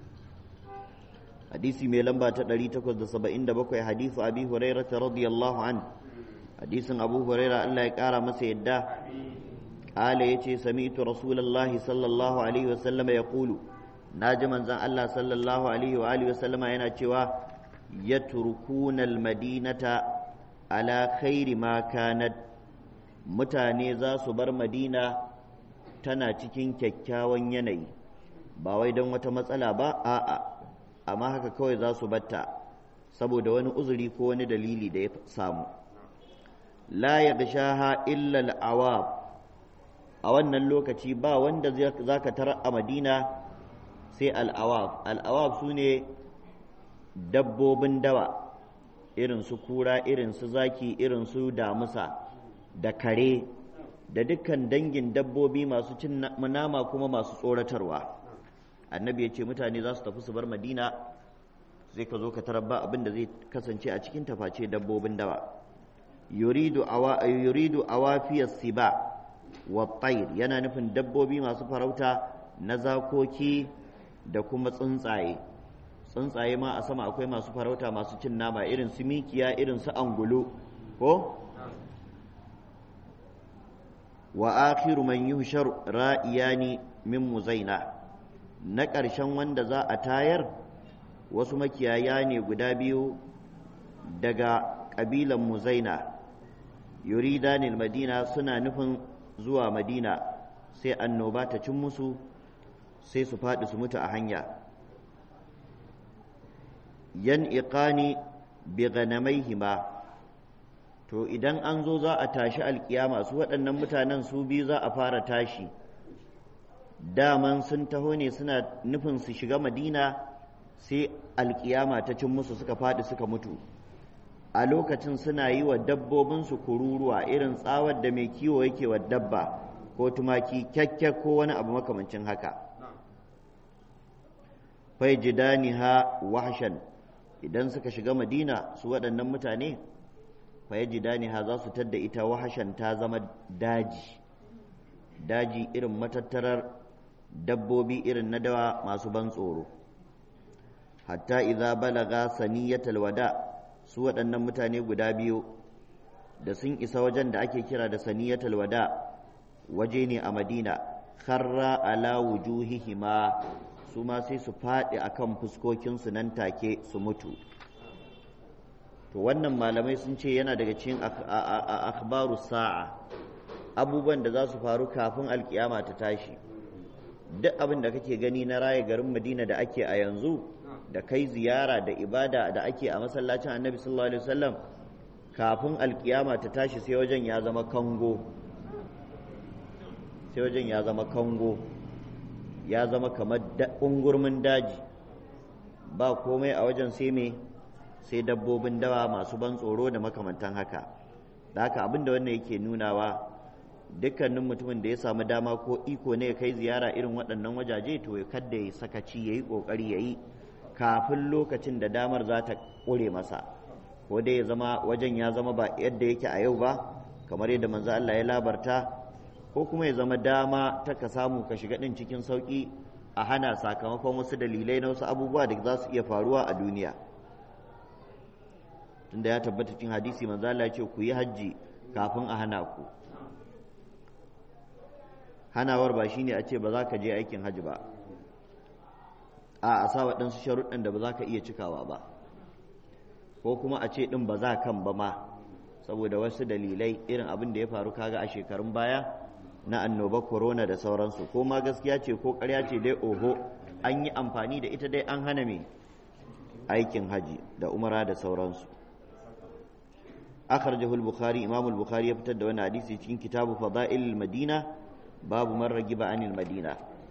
hadisi mai lamba ta 877 hadisu abi huraira ta radiyallahu an hadisin abu huraira Allah ya kara masa yadda قال يتي سمعت رسول الله صلى الله عليه وسلم يقول ناجي منزان الله صلى الله عليه وآله وسلم yana cewa يتركون المدينة على خير ما كانت mutane za su bar madina tana cikin kyakkyawan yanayi ba wai don wata matsala ba a'a amma haka kawai za su batta saboda wani uzuri ko wani dalili da ya samu la ya gashaha illa al'awab a wannan lokaci ba wanda za ka tara a madina sai al'awab al'awab su ne dabbobin dawa irin su kura irin su zaki irin su damusa da kare da dukkan dangin dabbobi masu cin nama kuma masu tsoratarwa annabi ya ce mutane za su tafi su bar madina sai ka zo ka tarar ba abin da zai kasance a cikin taface dabbobin dawa yuridu awafiyar siba wa yana nufin dabbobi masu farauta na zakoki da kuma tsuntsaye tsuntsaye ma a sama akwai masu farauta masu cin nama irin su mikiya irin su angulu ko wa akhiru man yuhshar ra'iyani min muzaina na ƙarshen wanda za a tayar wasu makiyaya ne guda biyu daga ƙabilan muzaina yuridanil madina suna nufin zuwa madina sai annoba ta cin musu sai su faɗi su mutu a hanya yan iqani bi ganamaihima to idan an zo za a tashi alkiyama su waɗannan mutanen su biyu za a fara tashi daman sun taho ne suna nufin su shiga madina sai alkiyama ta cin musu suka faɗi suka mutu a lokacin suna yi wa dabbobinsu kururuwa irin tsawar da mai kiwo yake wa dabba ko tumaki kyakkyar ko wani abu makamancin haka fai jidaniha wahshan idan suka shiga madina su waɗannan mutane fai jidaniha za su tadda ita wahashan ta zama daji daji irin matattarar dabbobi irin na dawa masu ban tsoro hatta idza balaga saniyatal wada' su waɗannan mutane guda biyu da sun isa wajen da ake kira da saniyatul wada waje ne a madina kharra ala wujuhihima su ma sai su faɗi akan fuskokinsu nan take su mutu to wannan malamai sun ce yana daga cikin akhbaru sa'a abubuwan da za su faru kafin alkiyama ta tashi duk abin da kake gani na raya garin madina da ake a yanzu da kai ziyara da ibada da ake a masallacin annabi sallallahu alaihi wasallam kafin alkiyama ta tashi sai wajen ya zama kango sai wajen ya zama kango ya zama kamar ungurmin daji ba komai a wajen sai me sai dabbobin dawa masu ban tsoro da makamantan haka da haka abin da wannan yake nunawa dukkanin mutumin da ya samu dama ko iko ne ya kai ziyara irin waɗannan wajaje to ya kadda ya sakaci ya yi ƙoƙari ya yi kafin lokacin da damar za ta ƙure masa ko dai ya zama wajen ya zama ba yadda yake a yau ba kamar yadda manzo Allah ya labarta ko kuma ya zama dama ta ka samu ka shiga ɗin cikin sauƙi a hana sakamakon wasu dalilai na wasu abubuwa da za su iya faruwa a duniya tunda ya tabbata cikin hadisi manzo Allah ya ce ku yi hajji kafin a hana ku hanawar ba shine a ce ba za ka je aikin hajji ba a a sa waɗansu sharuɗan da ba za ka iya cikawa ba ko kuma a ce ɗin ba za kan ba ma saboda wasu dalilai irin abin da ya faru kaga a shekarun baya na annoba corona da sauransu ko ma gaskiya ce ko ƙarya ce dai oho an yi amfani da ita dai an hana me aikin haji da umara da sauransu akhrajahu al-bukhari imam al-bukhari ya fitar da wani hadisi cikin kitabu fada'il madina babu man ragiba anil madina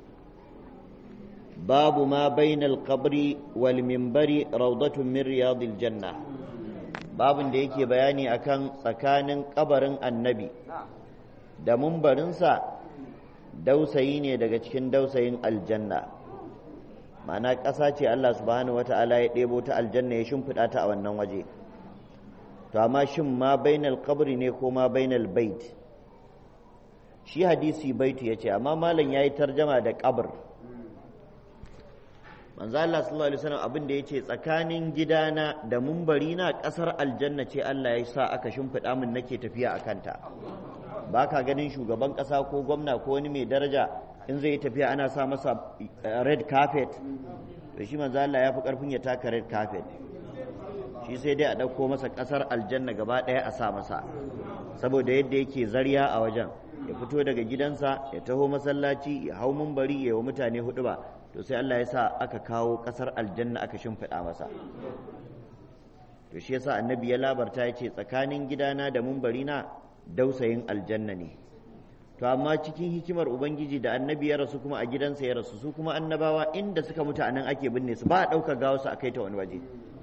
babu ma bainal qabri wal minbari rawdatun min riyadil janna babin da yake bayani akan tsakanin kabarin annabi da mumbarinsa dausayi ne daga cikin dausayin aljanna ma'ana ƙasa ce Allah subhanahu wata'ala ya ɗebo ta aljanna ya shimfiɗa ta a wannan waje to amma shin ma bainal qabri ne ko ma bainal bait shi hadisi baitu ya ce amma malam ya yi tarjama da qabr manzo Allah sallallahu alaihi wasallam abin da yace tsakanin gidana da mumbari na kasar aljanna ce Allah ya sa aka shimfiɗa min nake tafiya a kanta ba ka ganin shugaban ƙasa ko gwamna ko wani mai daraja in zai yi tafiya ana sa masa red carpet to shi manzo Allah ya fi karfin ya taka red carpet shi sai dai a ɗauko masa ƙasar aljanna gaba ɗaya a sa masa saboda yadda yake zariya a wajen ya fito daga gidansa ya taho masallaci ya hau mumbari ya yi wa mutane hudu ba to sai Allah ya sa aka kawo ƙasar aljanna aka shimfiɗa masa to shi yasa annabi ya labarta ya ce tsakanin gidana da mumbari na dausayin aljanna ne to amma cikin hikimar ubangiji da annabi ya rasu kuma a gidansa ya rasu su kuma annabawa inda suka mutu a nan ake binne su ba a ɗauka gawa su a kai ta wani waje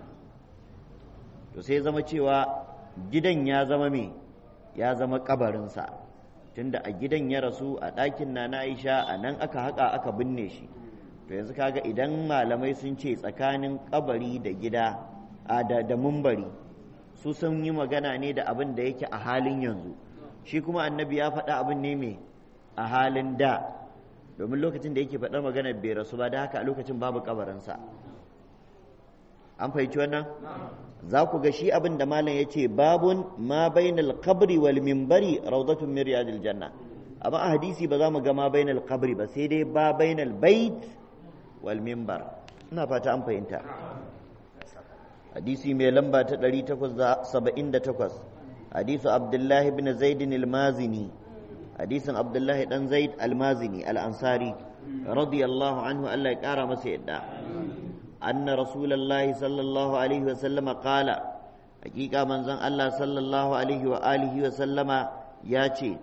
to sai zama cewa gidan ya zama me ya zama kabarinsa tunda a gidan ya rasu a ɗakin na na aisha a nan aka haƙa aka binne shi to yanzu kaga idan malamai sun ce tsakanin kabari da gida a da, da mumbari su sun yi magana ne da abin da yake a halin yanzu shi kuma annabi ya faɗa abin ne mai a halin da domin lokacin da yake faɗar magana bai rasu ba da haka a lokacin babu kabarinsa an fahimci wannan za ku ga shi abin da malam ya ce babun ma bainal qabri wal minbari rawdatun min riyadil janna amma a hadisi ba za mu ga ma bainal qabri ba sai dai ba bainal bait wal minbar ina fata an fahimta hadisi mai lamba ta 878 hadisu abdullahi ibn zaid al-mazini hadisin abdullahi dan zaid al-mazini al-ansari radiyallahu anhu Allah ya kara masa yadda أن رسول الله صلى الله عليه وسلم قال حقيقة من زن الله صلى الله عليه وآله وسلم ياتي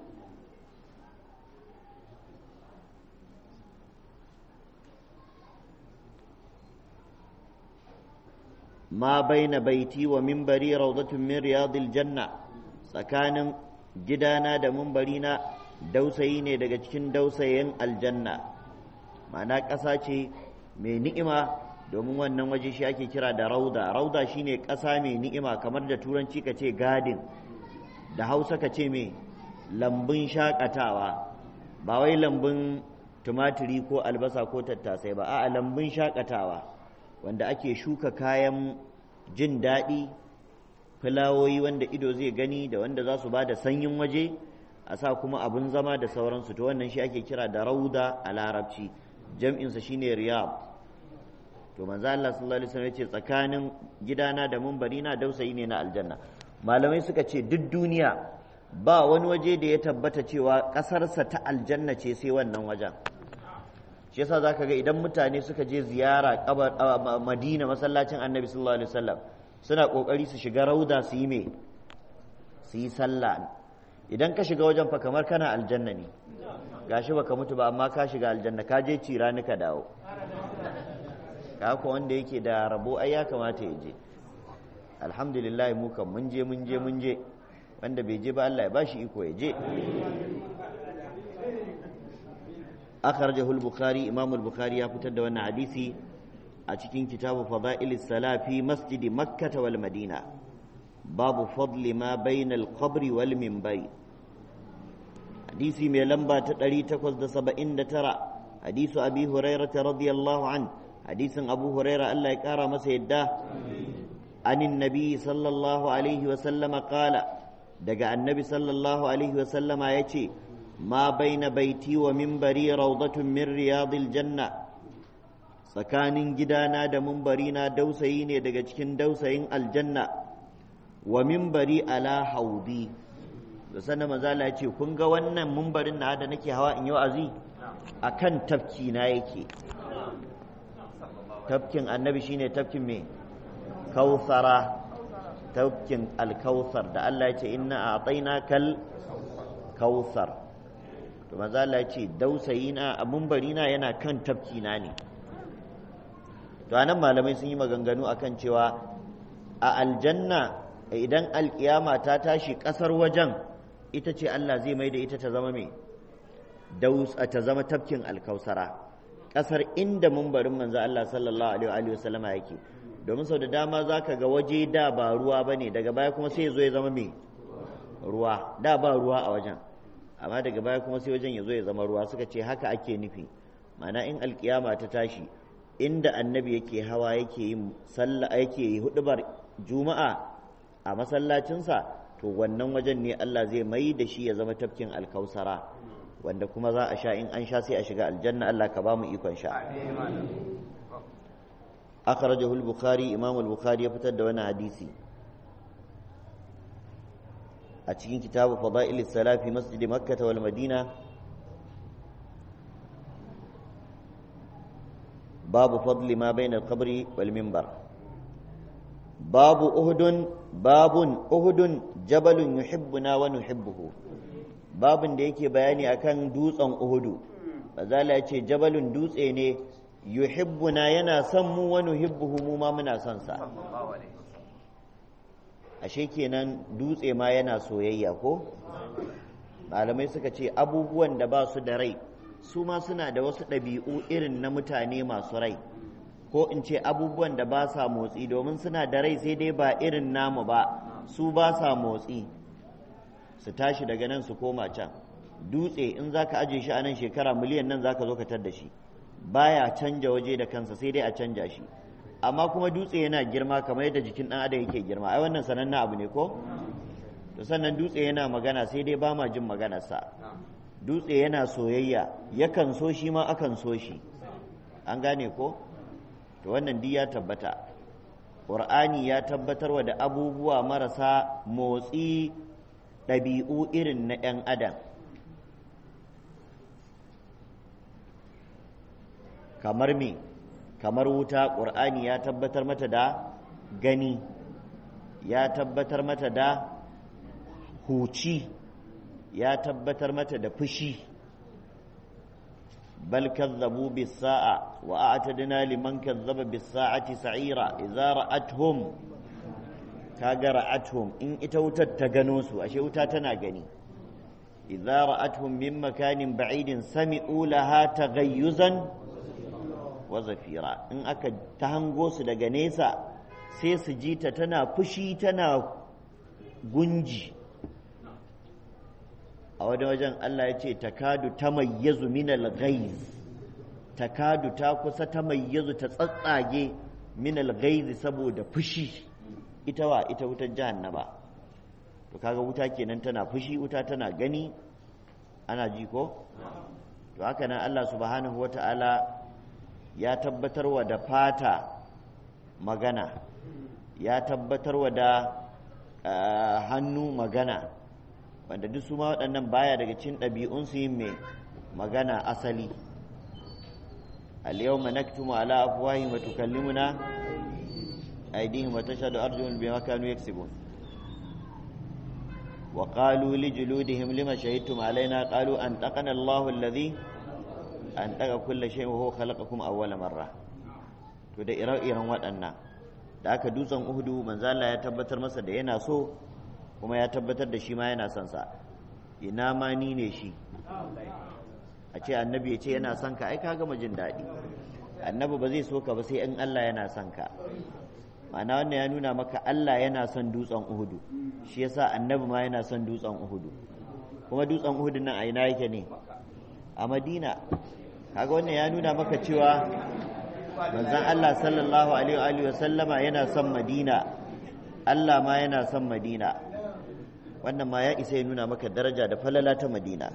ما بين بيتي ومنبري روضة من رياض الجنة سكان جدانا دا منبرينا dausayi ne daga cikin dausayin aljanna ma'ana ƙasa ce mai ni'ima domin wannan waje shi ake kira da rauda rauda shine ƙasa mai ni'ima kamar da turanci ka ce gadin da hausa ka ce mai lambun shakatawa ba wai lambun tumatiri ko albasa ko tattasai ba a'a lambun shakatawa wanda ake shuka kayan jin daɗi fulawoyi wanda ido zai gani da wanda za su ba da sanyin waje a sa kuma abin zama da sauransu to wannan shi ake kira da rauda a larabci jam'insa shine riyab to manzo Allah sallallahu alaihi wasallam yace tsakanin gidana da munbari na dausayi ne na aljanna malamai suka ce duk duniya ba wani waje da ya tabbata cewa ƙasarsa ta aljanna ce sai wannan wajen shi yasa zaka ga idan mutane suka je ziyara kabar Madina masallacin Annabi sallallahu alaihi wasallam suna kokari su shiga rauda su yi me su yi sallah idan ka shiga wajen fa kamar kana aljanna ne gashi baka mutu ba amma ka shiga aljanna ka je cira ni ka dawo haka wanda yake da rabo ai ya kamata ya je alhamdulillah mu kan mun je mun je mun je wanda bai je ba Allah ya bashi iko ya je akhrajahu al-bukhari imam al-bukhari ya fitar da wannan hadisi a cikin kitabu fada'il salafi masjid makkah wal madina babu fadli ma bayna al-qabr wal minbari hadisi mai lamba ta 879 hadisu abi hurairah radiyallahu anhu hadisin abu huraira Allah ya kara masa yadda anin nabi sallallahu alaihi wasallama kala daga annabi sallallahu alaihi wasallama ya ce ma baina baiti wa mimbari raudatun min riyadil janna tsakanin gidana da mimbari na dausayi ne daga cikin dausayin aljanna wa mimbari ala haudi da sannan mazala ya ce kun ga wannan mimbarin na da nake hawa in yi wa'azi akan tafki na yake tafkin annabi shine tafkin me kautsara tafkin alkautsar da Allah ya ce inna a kal kautsar to manzo Allah ya ce dausayi na a mumbari na yana kan tafki na ne to anan malamai sun yi maganganu akan cewa a aljanna idan alkiyama ta tashi kasar wajen ita ce Allah zai mai da ita ta zama mai daus ta zama tafkin alkausara kasar inda mumbarin manzo Allah sallallahu alaihi wa sallama yake domin sau da dama zaka ga waje da ba ruwa bane daga baya kuma sai ya zo ya zama mai ruwa da ba ruwa a wajen amma daga baya kuma sai wajen ya zo ya zama ruwa suka ce haka ake nufi ma'ana in alkiyama ta tashi inda annabi yake hawa yake yin sallah yake yi hudubar juma'a a masallacinsa to wannan wajen ne Allah zai mai da shi ya zama tafkin alkausara wanda kuma za a sha in an sha sai a shiga aljanna Allah ka ba mu ikon sha akhrajahu al-bukhari imam al-bukhari ya fitar da wani hadisi a cikin kitabu fada'il salafi masjid makkah wal madina babu fadli ma bayna al-qabri wal minbar babu uhudun babun uhudun jabalun yuhibbuna wa nuhibbuhu babun da yake bayani akan dutsen uhudu bazala ya ce jabalun dutse ne yuhibbuna yana son mu wa nuhibbuhu mu ma muna son sa ashe kenan dutse ma yana soyayya ko malamai suka ce abubuwan da ba su da rai su ma suna da wasu ɗabi'u irin na mutane masu rai ko in ce abubuwan da ba sa motsi domin suna da rai sai dai ba irin namu ba su ba sa motsi su tashi daga nan su koma can dutse in za ka aje shi a nan shekara miliyan nan za ka zo ka tar da shi baya canja waje da kansa sai dai a canja shi amma kuma dutse yana girma kamar yadda jikin ɗan adam yake girma ai wannan sanannen abu ne ko to sannan dutse yana magana sai dai ba ma jin maganarsa dutse yana soyayya yakan so shi ma akan so shi an gane ko to wannan duk ya tabbata ƙur'ani ya tabbatarwa da abubuwa marasa motsi ɗabi'u irin na 'yan adam kamar me kamar wuta ƙur'ani ya tabbatar mata da gani ya tabbatar mata da huci ya tabbatar mata da fushi بل كذبوا بالساعة وأعتدنا لمن كذب بالساعة سعيرا إذا رأتهم كاغا رأتهم إن إتوتا تغنوسو أشي وتا تناغني إذا رأتهم من مكان بعيد سمعوا لها تغيزا وزفيرا إن أكا تهنغوس دغنيسا سيس جيتا تنا فشي تنا gunji a wani wajen Allah ya ce takadu ta mayyazu minal ghaiz takadu ta kusa ta mayyazu ta tsatsage minal ghaiz saboda fushi ita wa ita wutar jahannama to kaga wuta kenan tana fushi wuta tana gani ana ji ko to haka nan Allah subhanahu wata'ala ya tabbatarwa da fata magana ya tabbatarwa da hannu magana wanda duk su ma waɗannan baya daga cikin ɗabi'unsu yin mai magana asali al-yawma naktumu ala afwahihim wa tukallimuna aydihim wa tashhadu arjuluhum bima kanu yaksibun wa qalu li juludihim lima shahidtum alaina qalu an taqana Allahu alladhi an taqa kulla shay'in wa huwa khalaqakum awwala marra to da ire-iren waɗannan da aka dutsen Uhudu manzo Allah ya tabbatar masa da yana so kuma ya tabbatar da shi ma yana son sa ina ma ni ne shi a ce annabi ya ce yana son ka ai ka gama jin daɗi annabi ba zai so ka ba sai in Allah yana son ka ma'ana wannan ya nuna maka Allah yana son dutsen Uhudu shi yasa annabi ma yana son dutsen Uhudu kuma dutsen Uhudu nan a ina yake ne a Madina kaga wannan ya nuna maka cewa manzon Allah sallallahu alaihi wa sallama yana son Madina Allah ma yana son Madina wannan ma ya isa ya nuna maka daraja da falala ta madina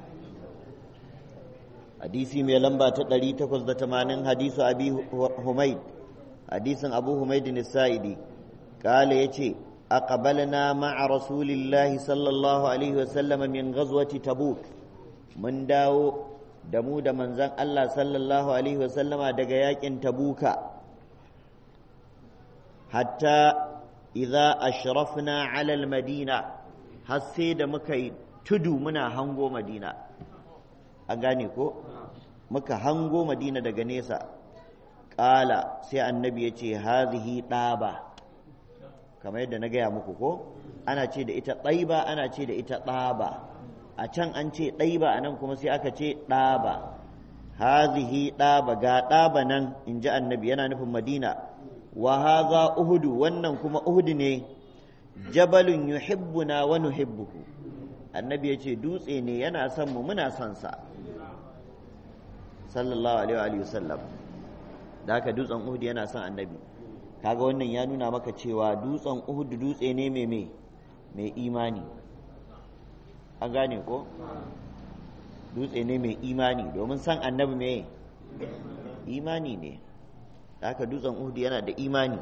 hadisi mai lamba ta 880 hadisu abi humaid hadisin abu humaid sa'idi kala yace aqbalna ma'a rasulillahi sallallahu alaihi wasallam min ghazwati tabuk mun dawo da mu da manzon Allah sallallahu alaihi wasallama daga yakin tabuka hatta idza ashrafna ala almadina har sai da muka yi tudu muna hango madina an gane ko muka hango madina daga nesa ƙala sai annabi ya ce hazihi ɗaba kamar yadda na gaya muku ko ana ce da ita ɗaiba ana ce da ita ɗaba a can an ce ɗaiba a nan kuma sai aka ce ɗaba hazihi ɗaba ga ɗaba nan in ji annabi yana nufin madina wa haza uhudu wannan kuma uhudu ne jabalun yuhibbuna wa nuhibbuhu annabi ya ce dutse ne yana son mu muna son sa sallallahu alaihi wa sallam da haka dutsen uhud yana son annabi kaga wannan ya nuna maka cewa dutsen uhud dutse ne mai mai mai imani an gane ko dutse ne mai imani domin san annabi mai imani ne da haka dutsen uhud yana da imani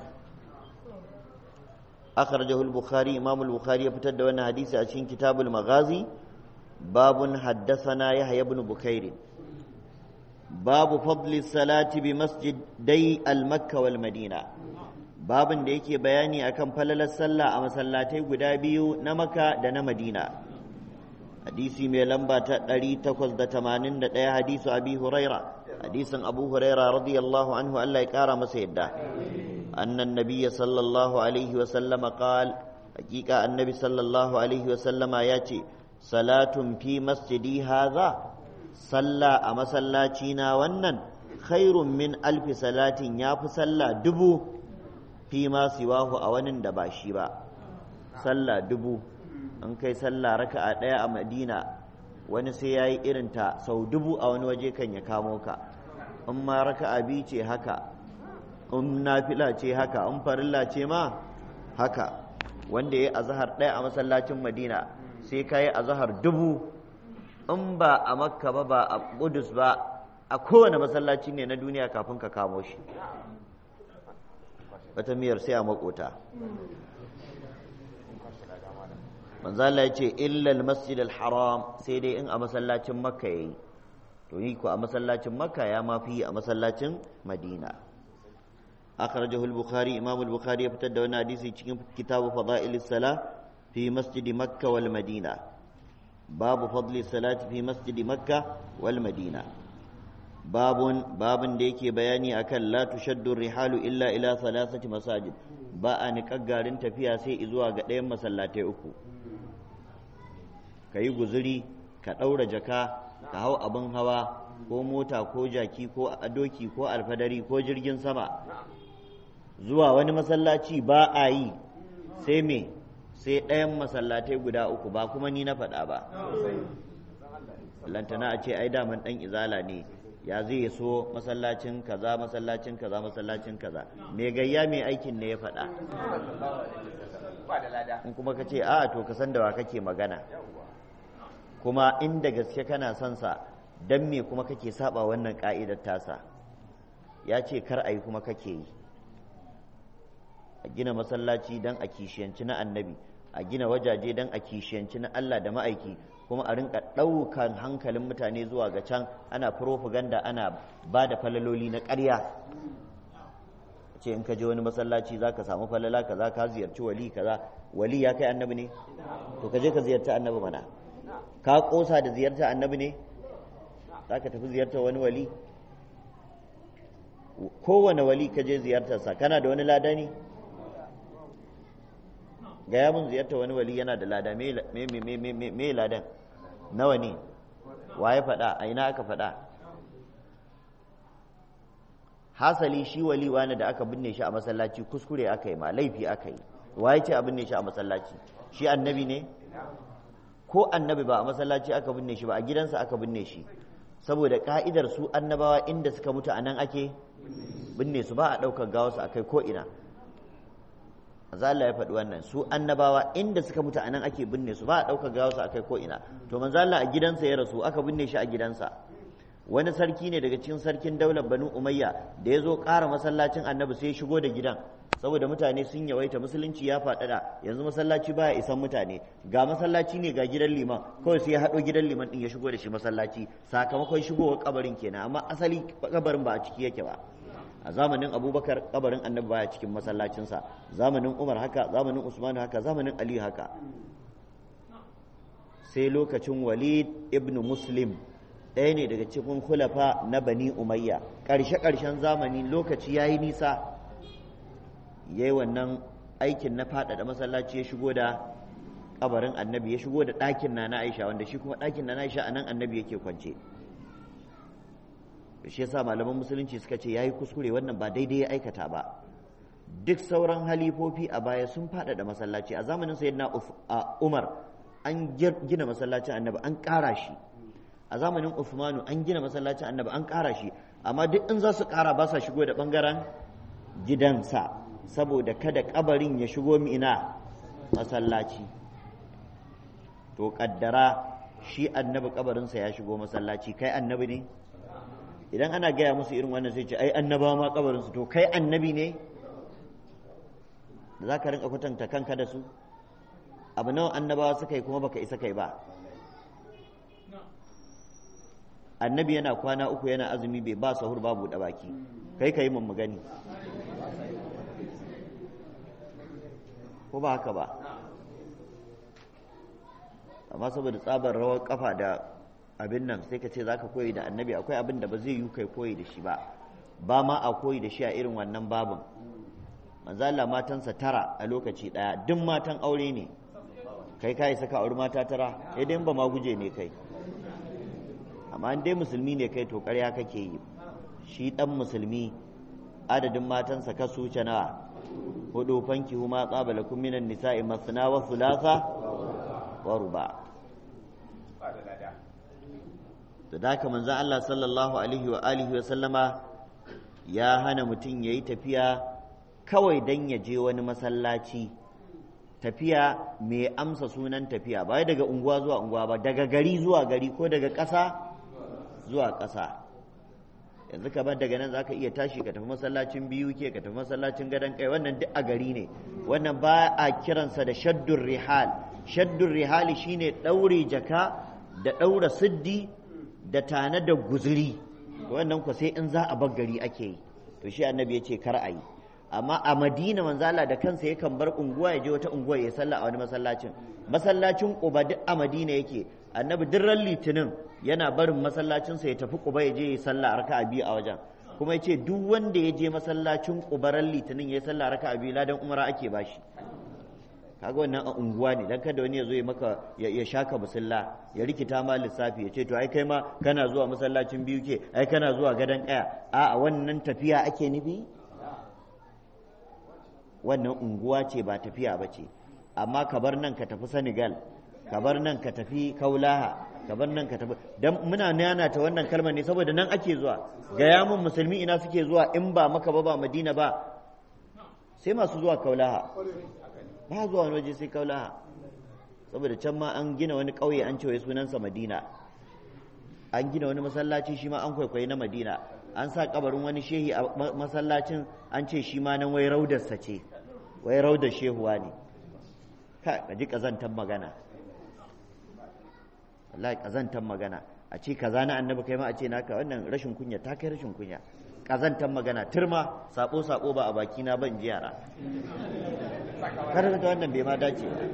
akhrajahu al-bukhari imam al-bukhari ya fitar da wannan hadisi a cikin kitabul maghazi babun haddathana yahya ibn bukair babu fadli salati bi masjidai al-makka wal madina babun da yake bayani akan falalar sallah a masallatai guda biyu na makka da na madina hadisi mai lamba ta 881 hadisu abi huraira hadisin abu huraira radiyallahu anhu Allah ya kara masa yadda أن النبي صلى الله عليه وسلم قال حقيقة النبي صلى الله عليه وسلم ياتي صلاة في مسجدي هذا صلى أما صلاتينا ونن خير من ألف صلاة ياف صلى دبو فيما سواه أون دباشيبا صلى دبو in kai sallah raka'a ɗaya a madina wani sai ya yi irinta sau dubu a wani waje kan ya kamo ka in ma raka'a biyu ce haka in nafila ce haka in farilla ce ma haka wanda ya yi azahar ɗaya a masallacin madina sai ka yi azahar dubu in ba a makka ba ba a kudus ba a kowane masallaci ne na duniya kafin ka kamo shi wata miyar sai a makota manzala ya ce illal masjid haram sai dai in a masallacin makka ya yi to yi ko a masallacin makka ya mafi a masallacin madina أخرجه البخاري إمام البخاري يفتد وانا حديثي cikin كتاب فضائل الصلاة في مسجد مكة والمدينة باب فضل الصلاة في مسجد مكة والمدينة باب باب ديكي بياني أكل لا تشد الرحال إلا إلى ثلاثة مساجد با نكغارين تفيا سي إزوا قدام مسلاتي أكو كي guzuri ka ɗaura jaka ka hau abin hawa ko mota ko jaki ko doki ko alfadari ko jirgin sama zuwa wani masallaci ba a yi sai me sai ɗayan masallatai guda uku ba kuma ni na faɗa ba lantana a ce ai daman ɗan izala ne ya zai so masallacin kaza masallacin kaza masallacin kaza me gayya mai aikin ne ya faɗa in kuma ka ce a to ka san da wa kake magana kuma inda gaske kana son sa dan me kuma kake saba wannan ka'idar tasa ya ce kar a yi kuma kake yi a gina masallaci don a kishiyanci na annabi a gina wajaje don a kishiyanci na Allah da ma'aiki kuma a rinka ɗaukan hankalin mutane zuwa ga can ana propaganda ana ba da falaloli na ƙarya ce in ka je wani masallaci za ka samu falala kaza ka ziyarci wali kaza wali ya kai annabi ne to ka je ka ziyarci annabi mana ka ƙosa da ziyarta annabi ne za ka tafi ziyartar wani wali kowane wali ka je ziyartarsa kana da wani lada ne gaya mun ziyartar wani wali yana da lada me ladan nawa ne wa ya faɗa a ina aka faɗa hasali shi wali wani da aka binne shi a masallaci kuskure aka yi ma laifi aka yi wa ya ce a binne shi a masallaci shi annabi ne ko annabi ba a masallaci aka binne shi ba a gidansa aka binne shi saboda ka'idar su annabawa inda suka mutu a nan ake binne su ba a ɗaukar gawarsu a kai ko'ina Allah ya faɗi wannan su annabawa inda suka mutu a nan ake binne su ba a ɗaukar gawarsu a kai ko'ina to manzo Allah a gidansa ya rasu aka binne shi a gidansa wani sarki ne daga cikin sarkin daular banu umayya da ya zo ƙara masallacin annabi sai ya shigo da gidan saboda mutane sun yawaita musulunci ya faɗaɗa yanzu masallaci baya isan mutane ga masallaci ne ga gidan liman kawai sai ya haɗo gidan liman ɗin ya shigo da shi masallaci sakamakon shigowar kabarin kenan amma asali kabarin ba a ciki yake ba a zamanin abubakar kabarin annabi baya cikin masallacinsa zamanin umar haka zamanin usman haka zamanin ali haka sai lokacin walid ibn muslim ɗaya ne daga cikin khulafa na bani umayya ƙarshe ƙarshen zamani lokaci ya yi nisa ya yi wannan aikin na faɗaɗa masallaci ya shigo da kabarin annabi ya shigo da ɗakin na na aisha wanda shi kuma ɗakin na na aisha a nan annabi yake kwance shi yasa malaman musulunci suka ce yayi kuskure wannan ba daidai ya aikata ba duk sauran halifofi a baya sun faɗaɗa masallaci a zamanin sayyidina umar an gina masallacin annabi an ƙara shi a zamanin Uthmanu an gina masallacin annabi an ƙara shi amma duk in za su ƙara ba sa shigo da ɓangaren gidansa saboda kada kabarin ya shigo mina masallaci to kaddara shi annabi kabarinsa ya shigo masallaci kai annabi ne idan ana gaya musu irin wannan sai ce ai annaba ma kabarinsu to kai annabi ne da za ka rinka kwatanta kanka da su abu nawa annabawa suka yi kuma baka isa kai ba annabi yana kwana uku yana azumi bai ba sahur babu da baki kai ka yi mun gani ko ba haka ba amma saboda tsabar rawar kafa da abin nan sai ka ce za ka koyi da annabi akwai abin da ba zai yi kai koyi da shi ba ba ma a koyi da shi a irin wannan babin manzo Allah matansa tara a lokaci daya duk matan aure ne kai kai saka auri mata tara sai dai ba ma guje ne kai amma in dai musulmi ne kai to ƙarya kake yi shi dan musulmi adadin matansa ka su nawa hudu fanki huma qabalakum minan nisa'i masna wa thulatha wa ruba to da haka manzon Allah sallallahu alaihi wa alihi wa sallama ya hana mutum yayi tafiya kawai dan ya je wani masallaci tafiya mai amsa sunan tafiya ba daga unguwa zuwa unguwa ba daga gari zuwa gari ko daga ƙasa zuwa ƙasa yanzu kamar daga nan zaka iya tashi ka tafi masallacin biyu ke ka tafi masallacin gadon kai wannan duk a gari ne wannan ba a kiransa da shaddun rihal shaddun rihali shine ɗaure jaka da ɗaura siddi da tana da guzuri wannan ku sai in za a bar gari ake yi to shi annabi ya ce kar a yi amma a madina manzala da kansa yakan bar unguwa ya je wata unguwa ya sallah a wani masallacin masallacin quba duk a madina yake annabi duk ran litinin yana barin masallacinsa ya tafi quba ya je ya sallah raka'a biyu a wajen kuma yace duk wanda ya je masallacin quba ran litinin ya sallah raka'a biyu ladan umara ake bashi kaga wannan a unguwa ne dan kada wani ya zo ya maka ya shaka musalla ya rikita ma lissafi ya ce to ai kai ma kana zuwa masallacin biyu ke ai kana zuwa gadon kaya a'a wannan tafiya ake nufi wannan unguwa ce ba tafiya ba ce amma ka bar nan ka tafi senegal ka bar nan ka tafi kaulaha ka bar nan ka tafi dan muna nana ta wannan kalmar ne saboda nan ake zuwa gaya mun musulmi ina suke zuwa in ba maka ba ba madina ba sai masu zuwa kaulaha ba zuwa wani waje sai kaulaha saboda can ma an gina wani ƙauye an ce wai sunansa madina an gina wani masallaci shi ma an kwaikwayi na madina an sa kabarin wani shehi a masallacin an ce shi ma nan wai raudarsa ce wai raudar shehuwa ne ka ji kazantar magana wallahi kazantar magana a ce kaza na annabi kai ma a ce naka wannan rashin kunya ta kai rashin kunya kazantar magana turma sako sako ba a baki na ban ji yara kar ta wannan bai ma dace ba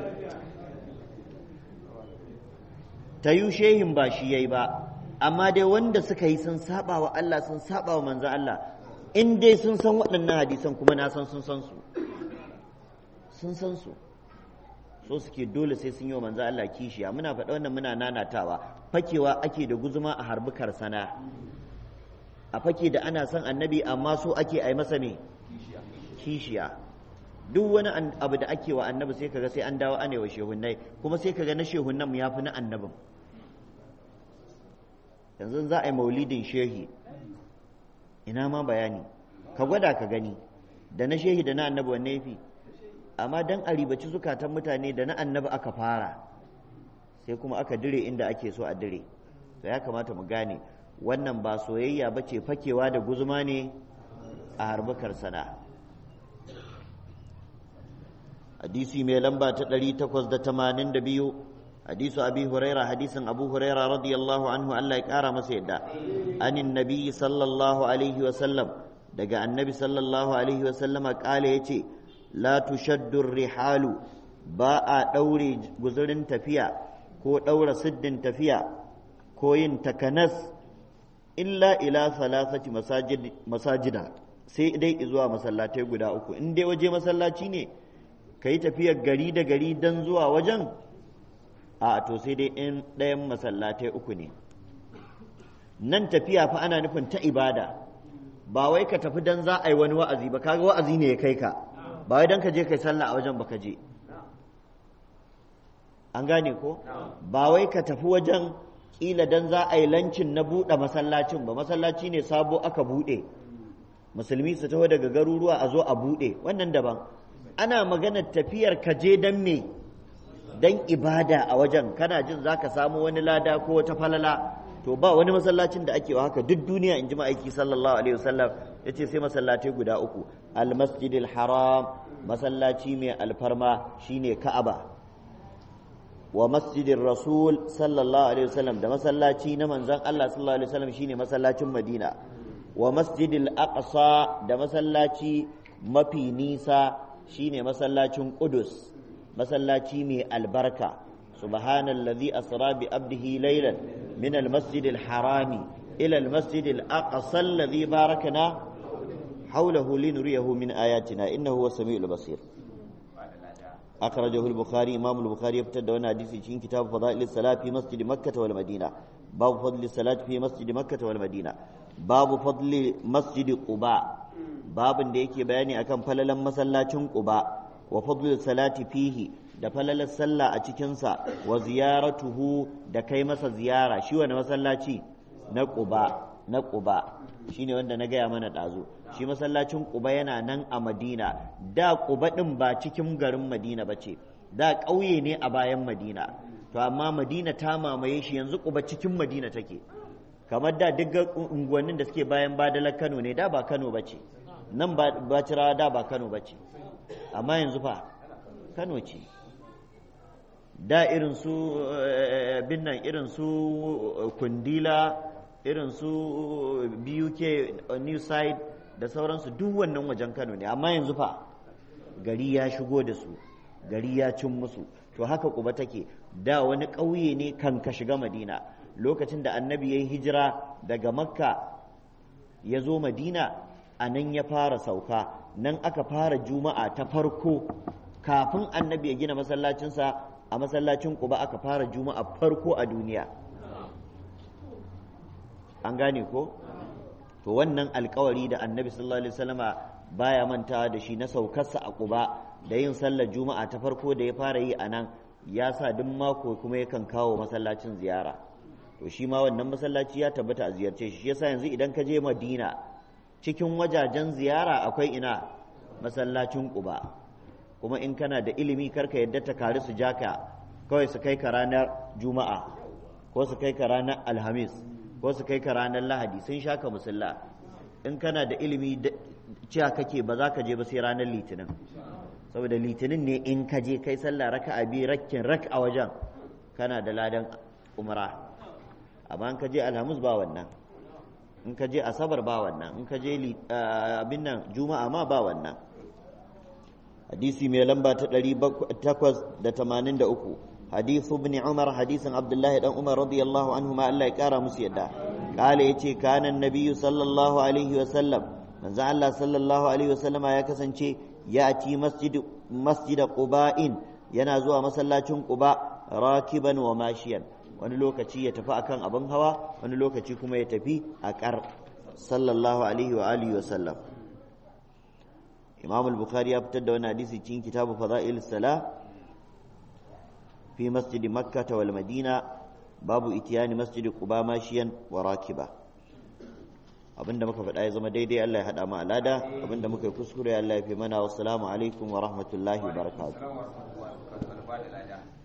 ta yi shehin ba shi yayi ba amma dai wanda suka yi sun saba wa Allah sun saba wa manzo Allah in dai sun san waɗannan hadisan kuma na san sun san su sun san su so suke dole sai sun yi wa manzo Allah kishiya muna faɗa wannan muna nanatawa fakewa ake da guzuma a harbi karsana a fake da ana son annabi amma so ake ai masa me kishiya duk wani abu da ake wa annabi sai kaga sai an dawo anewa shehunnai kuma sai kaga na shehunnan mu yafi na annabin yanzu za a yi maulidin shehi ina ma bayani ka gwada ka gani da na shehi da na annabi wanne yafi amma dan a ribaci zukatan mutane da na annabi aka fara sai kuma aka dire inda ake so a dire to ya kamata mu gane wannan ba soyayya ba ce fakewa da guzuma ne a harbukar sana hadisi mai lamba ta 882 hadisu abi huraira hadisin abu huraira radiyallahu anhu Allah ya kara masa yadda anin nabi sallallahu alaihi wa sallam daga annabi sallallahu alaihi wasallama kala yace la tushaddu rihalu ba a daure guzurin tafiya ko daura siddin tafiya ko yin takanas illa ila salasati masajid masajida sai dai zuwa masallatai guda uku in dai waje masallaci ne kai tafiyar gari da gari dan zuwa wajen a to sai dai in ɗayan masallatai uku ne nan tafiya fa ana nufin ta ibada ba wai ka tafi dan za a yi wani wa'azi ba kaga wa'azi ne ya kai ka ba wai dan ka je kai sallah a wajen baka je an gane ko ba wai ka tafi wajen kila dan za a yi lancin na buɗe masallacin ba masallaci ne sabo aka buɗe musulmi su taho daga garuruwa a zo a buɗe wannan daban ana maganar tafiyar ka je dan me dan ibada a wajen kana jin zaka samu wani lada ko wata falala to ba wani masallacin da ake wa haka duk duniya in ji ma'aiki sallallahu alaihi wasallam ya ce sai masallatai guda uku almasjidil haram masallaci mai alfarma shine ka'aba wa masjidin rasul sallallahu alaihi wasallam da masallaci na manzon Allah sallallahu alaihi wasallam shine masallacin madina wa masjidil aqsa da masallaci mafi nisa shine masallacin qudus masallaci mai albarka subhanallazi asra bi abdihi laylan من المسجد الحرام إلى المسجد الأقصى الذي باركنا حوله لنريه من آياتنا إنه هو السميع البصير أخرجه البخاري إمام البخاري يبتدى وانا حديث في كتاب فضائل الصلاة في مسجد مكة والمدينة باب فضل الصلاة في مسجد مكة والمدينة باب فضل مسجد قباء باب da yake bayani akan falalan masallacin Quba wa fadlul salati fihi da falalar sallah a cikinsa wa ziyaratuhu da kai masa ziyara shi wani masallaci na ƙuba na ƙuba shine wanda na gaya mana ɗazu shi masallacin ƙuba yana nan a madina da ƙuba ɗin ba cikin garin madina ba ce da ƙauye ne a bayan madina to amma madina ta mamaye shi yanzu ƙuba cikin madina take kamar da duk unguwannin da suke bayan badalar kano ne da ba kano ba ce nan ba da ba kano ba ce amma yanzu fa kano ce da irin su binnan irin su kundila irin su buk new side da sauransu duk wannan wajen kano ne amma yanzu fa gari ya shigo da su gari ya cin musu to haka kuba take da wani ƙauye ne kan ka shiga madina lokacin da annabi ya yi hijira daga makka ya zo madina a nan ya fara sauka nan aka fara juma'a ta farko kafin annabi ya gina masallacinsa a masallacin Quba aka fara juma'a farko a duniya an gane ko to wannan alkawari da annabi sallallahu alaihi wasallama baya mantawa da shi na saukarsa a Quba da yin sallar juma'a ta farko da ya fara yi a nan ya sa duk mako kuma yakan kawo masallacin ziyara to shi ma wannan masallaci ya tabbata a ziyarce shi yasa yanzu idan ka je Madina cikin wajajen ziyara akwai ina masallacin Quba kuma in kana da ilimi karka yadda ta kari su jaka kawai su kai ka ranar juma'a ko su kai ka ranar alhamis ko su kai ka ranar lahadi sun shaka musulla in kana da ilimi cewa kake ba za ka je ba sai ranar litinin saboda litinin ne in ka je kai sallah raka a biyu rakkin rak a wajen kana da ladan umra amma in ka je alhamis ba wannan in ka je asabar ba wannan in ka je abin nan juma'a ma ba wannan hadisi mai lamba ta ɗari takwas da tamanin da uku hadisu ibn umar hadisin abdullahi dan umar radiyallahu anhu ma Allah ya kara musu yadda kala yace kana nabiyyu sallallahu alaihi wa sallam manzo Allah sallallahu alaihi wa sallama ya kasance ya ati masjid masjid quba'in yana zuwa masallacin quba rakiban wa mashiyan wani lokaci ya tafi akan abin hawa wani lokaci kuma ya tafi a kar sallallahu alaihi wa alihi wa sallam imam al-bukhari ya fitar da wani hadisi cikin kitabu fada'il sala fi masjid makkah wal madina babu itiyani masjid quba mashiyan wa rakiba abinda muka faɗa ya zama daidai Allah ya haɗa mu alada abinda muka yi kuskure Allah ya fi mana wassalamu alaikum wa rahmatullahi wa barakatuh